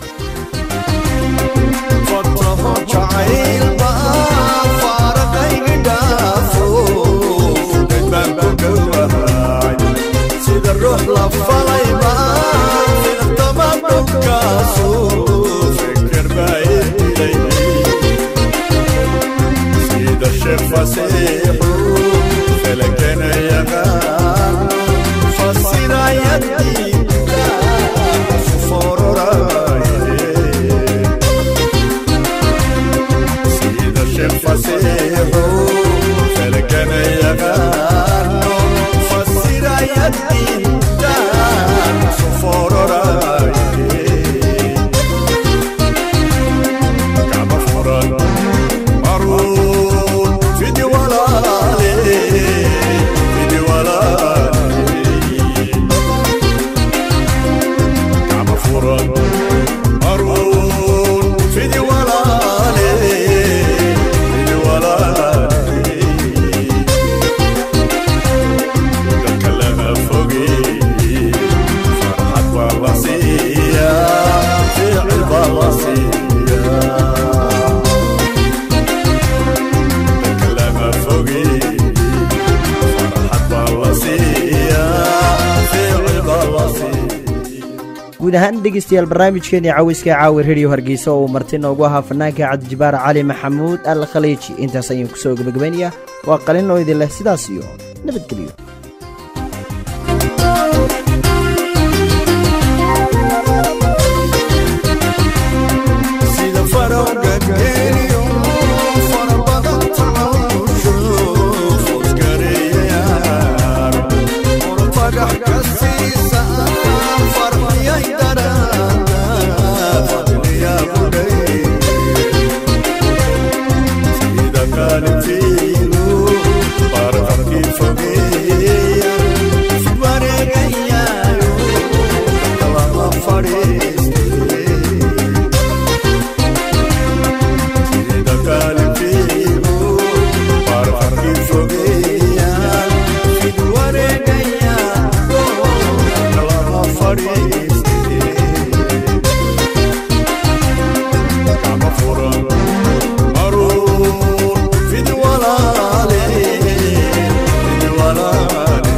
sida ruux la falay baan fiirtama dhulkaasu fikir baa idilay sida sheekh fasiixu felakena yaqaan fasirayadiida fororaye sida sheekh fasiixu felakena yaqaano fasirayadiida fororaye kama furan maruun fidi walaale fidi walaale kama furan maruun fidi walaale fidi walaale dadka laga fogey farxad baa la siiyaa ficil baa la siiyaa dadka laga fogey farxad baa la siiyaa ficil baa la siiyaa guud ahaan dhegeystayaal barnaamijkeeni caweyska caawi radio hargeysa oo uu marti noogu ahaa fanaanka cabdijabaar cali maxamuud al khaliiji intaas ayaan kusoo gebagabaynayaa waa qalin oo idin leh sidaas iyo nabadgelyo sida farowga geeliyo fara badan tacawusho fosgareeyayaan fagax ka siisa farxiyay daraada fadliyaa budhay sida kaalintiidu barqarkii fogeeya wareegayaayo kalama fadhiistay sida kaalintiidu barqarkii fogeeya fid wareegayaayo kalama fadhiistay kama furan maruun fid walaale fid walaale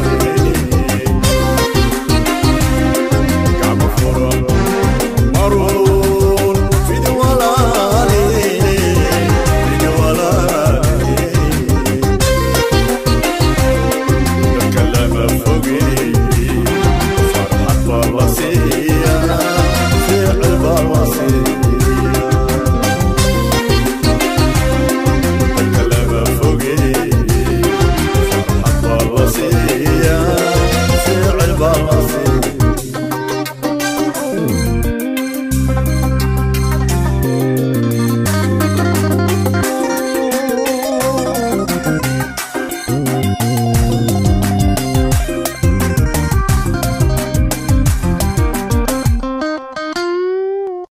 kama furan maruun fid walaale fid walaale dadka lama fogey farxad baa la siiyaa ficil baa la siiyaa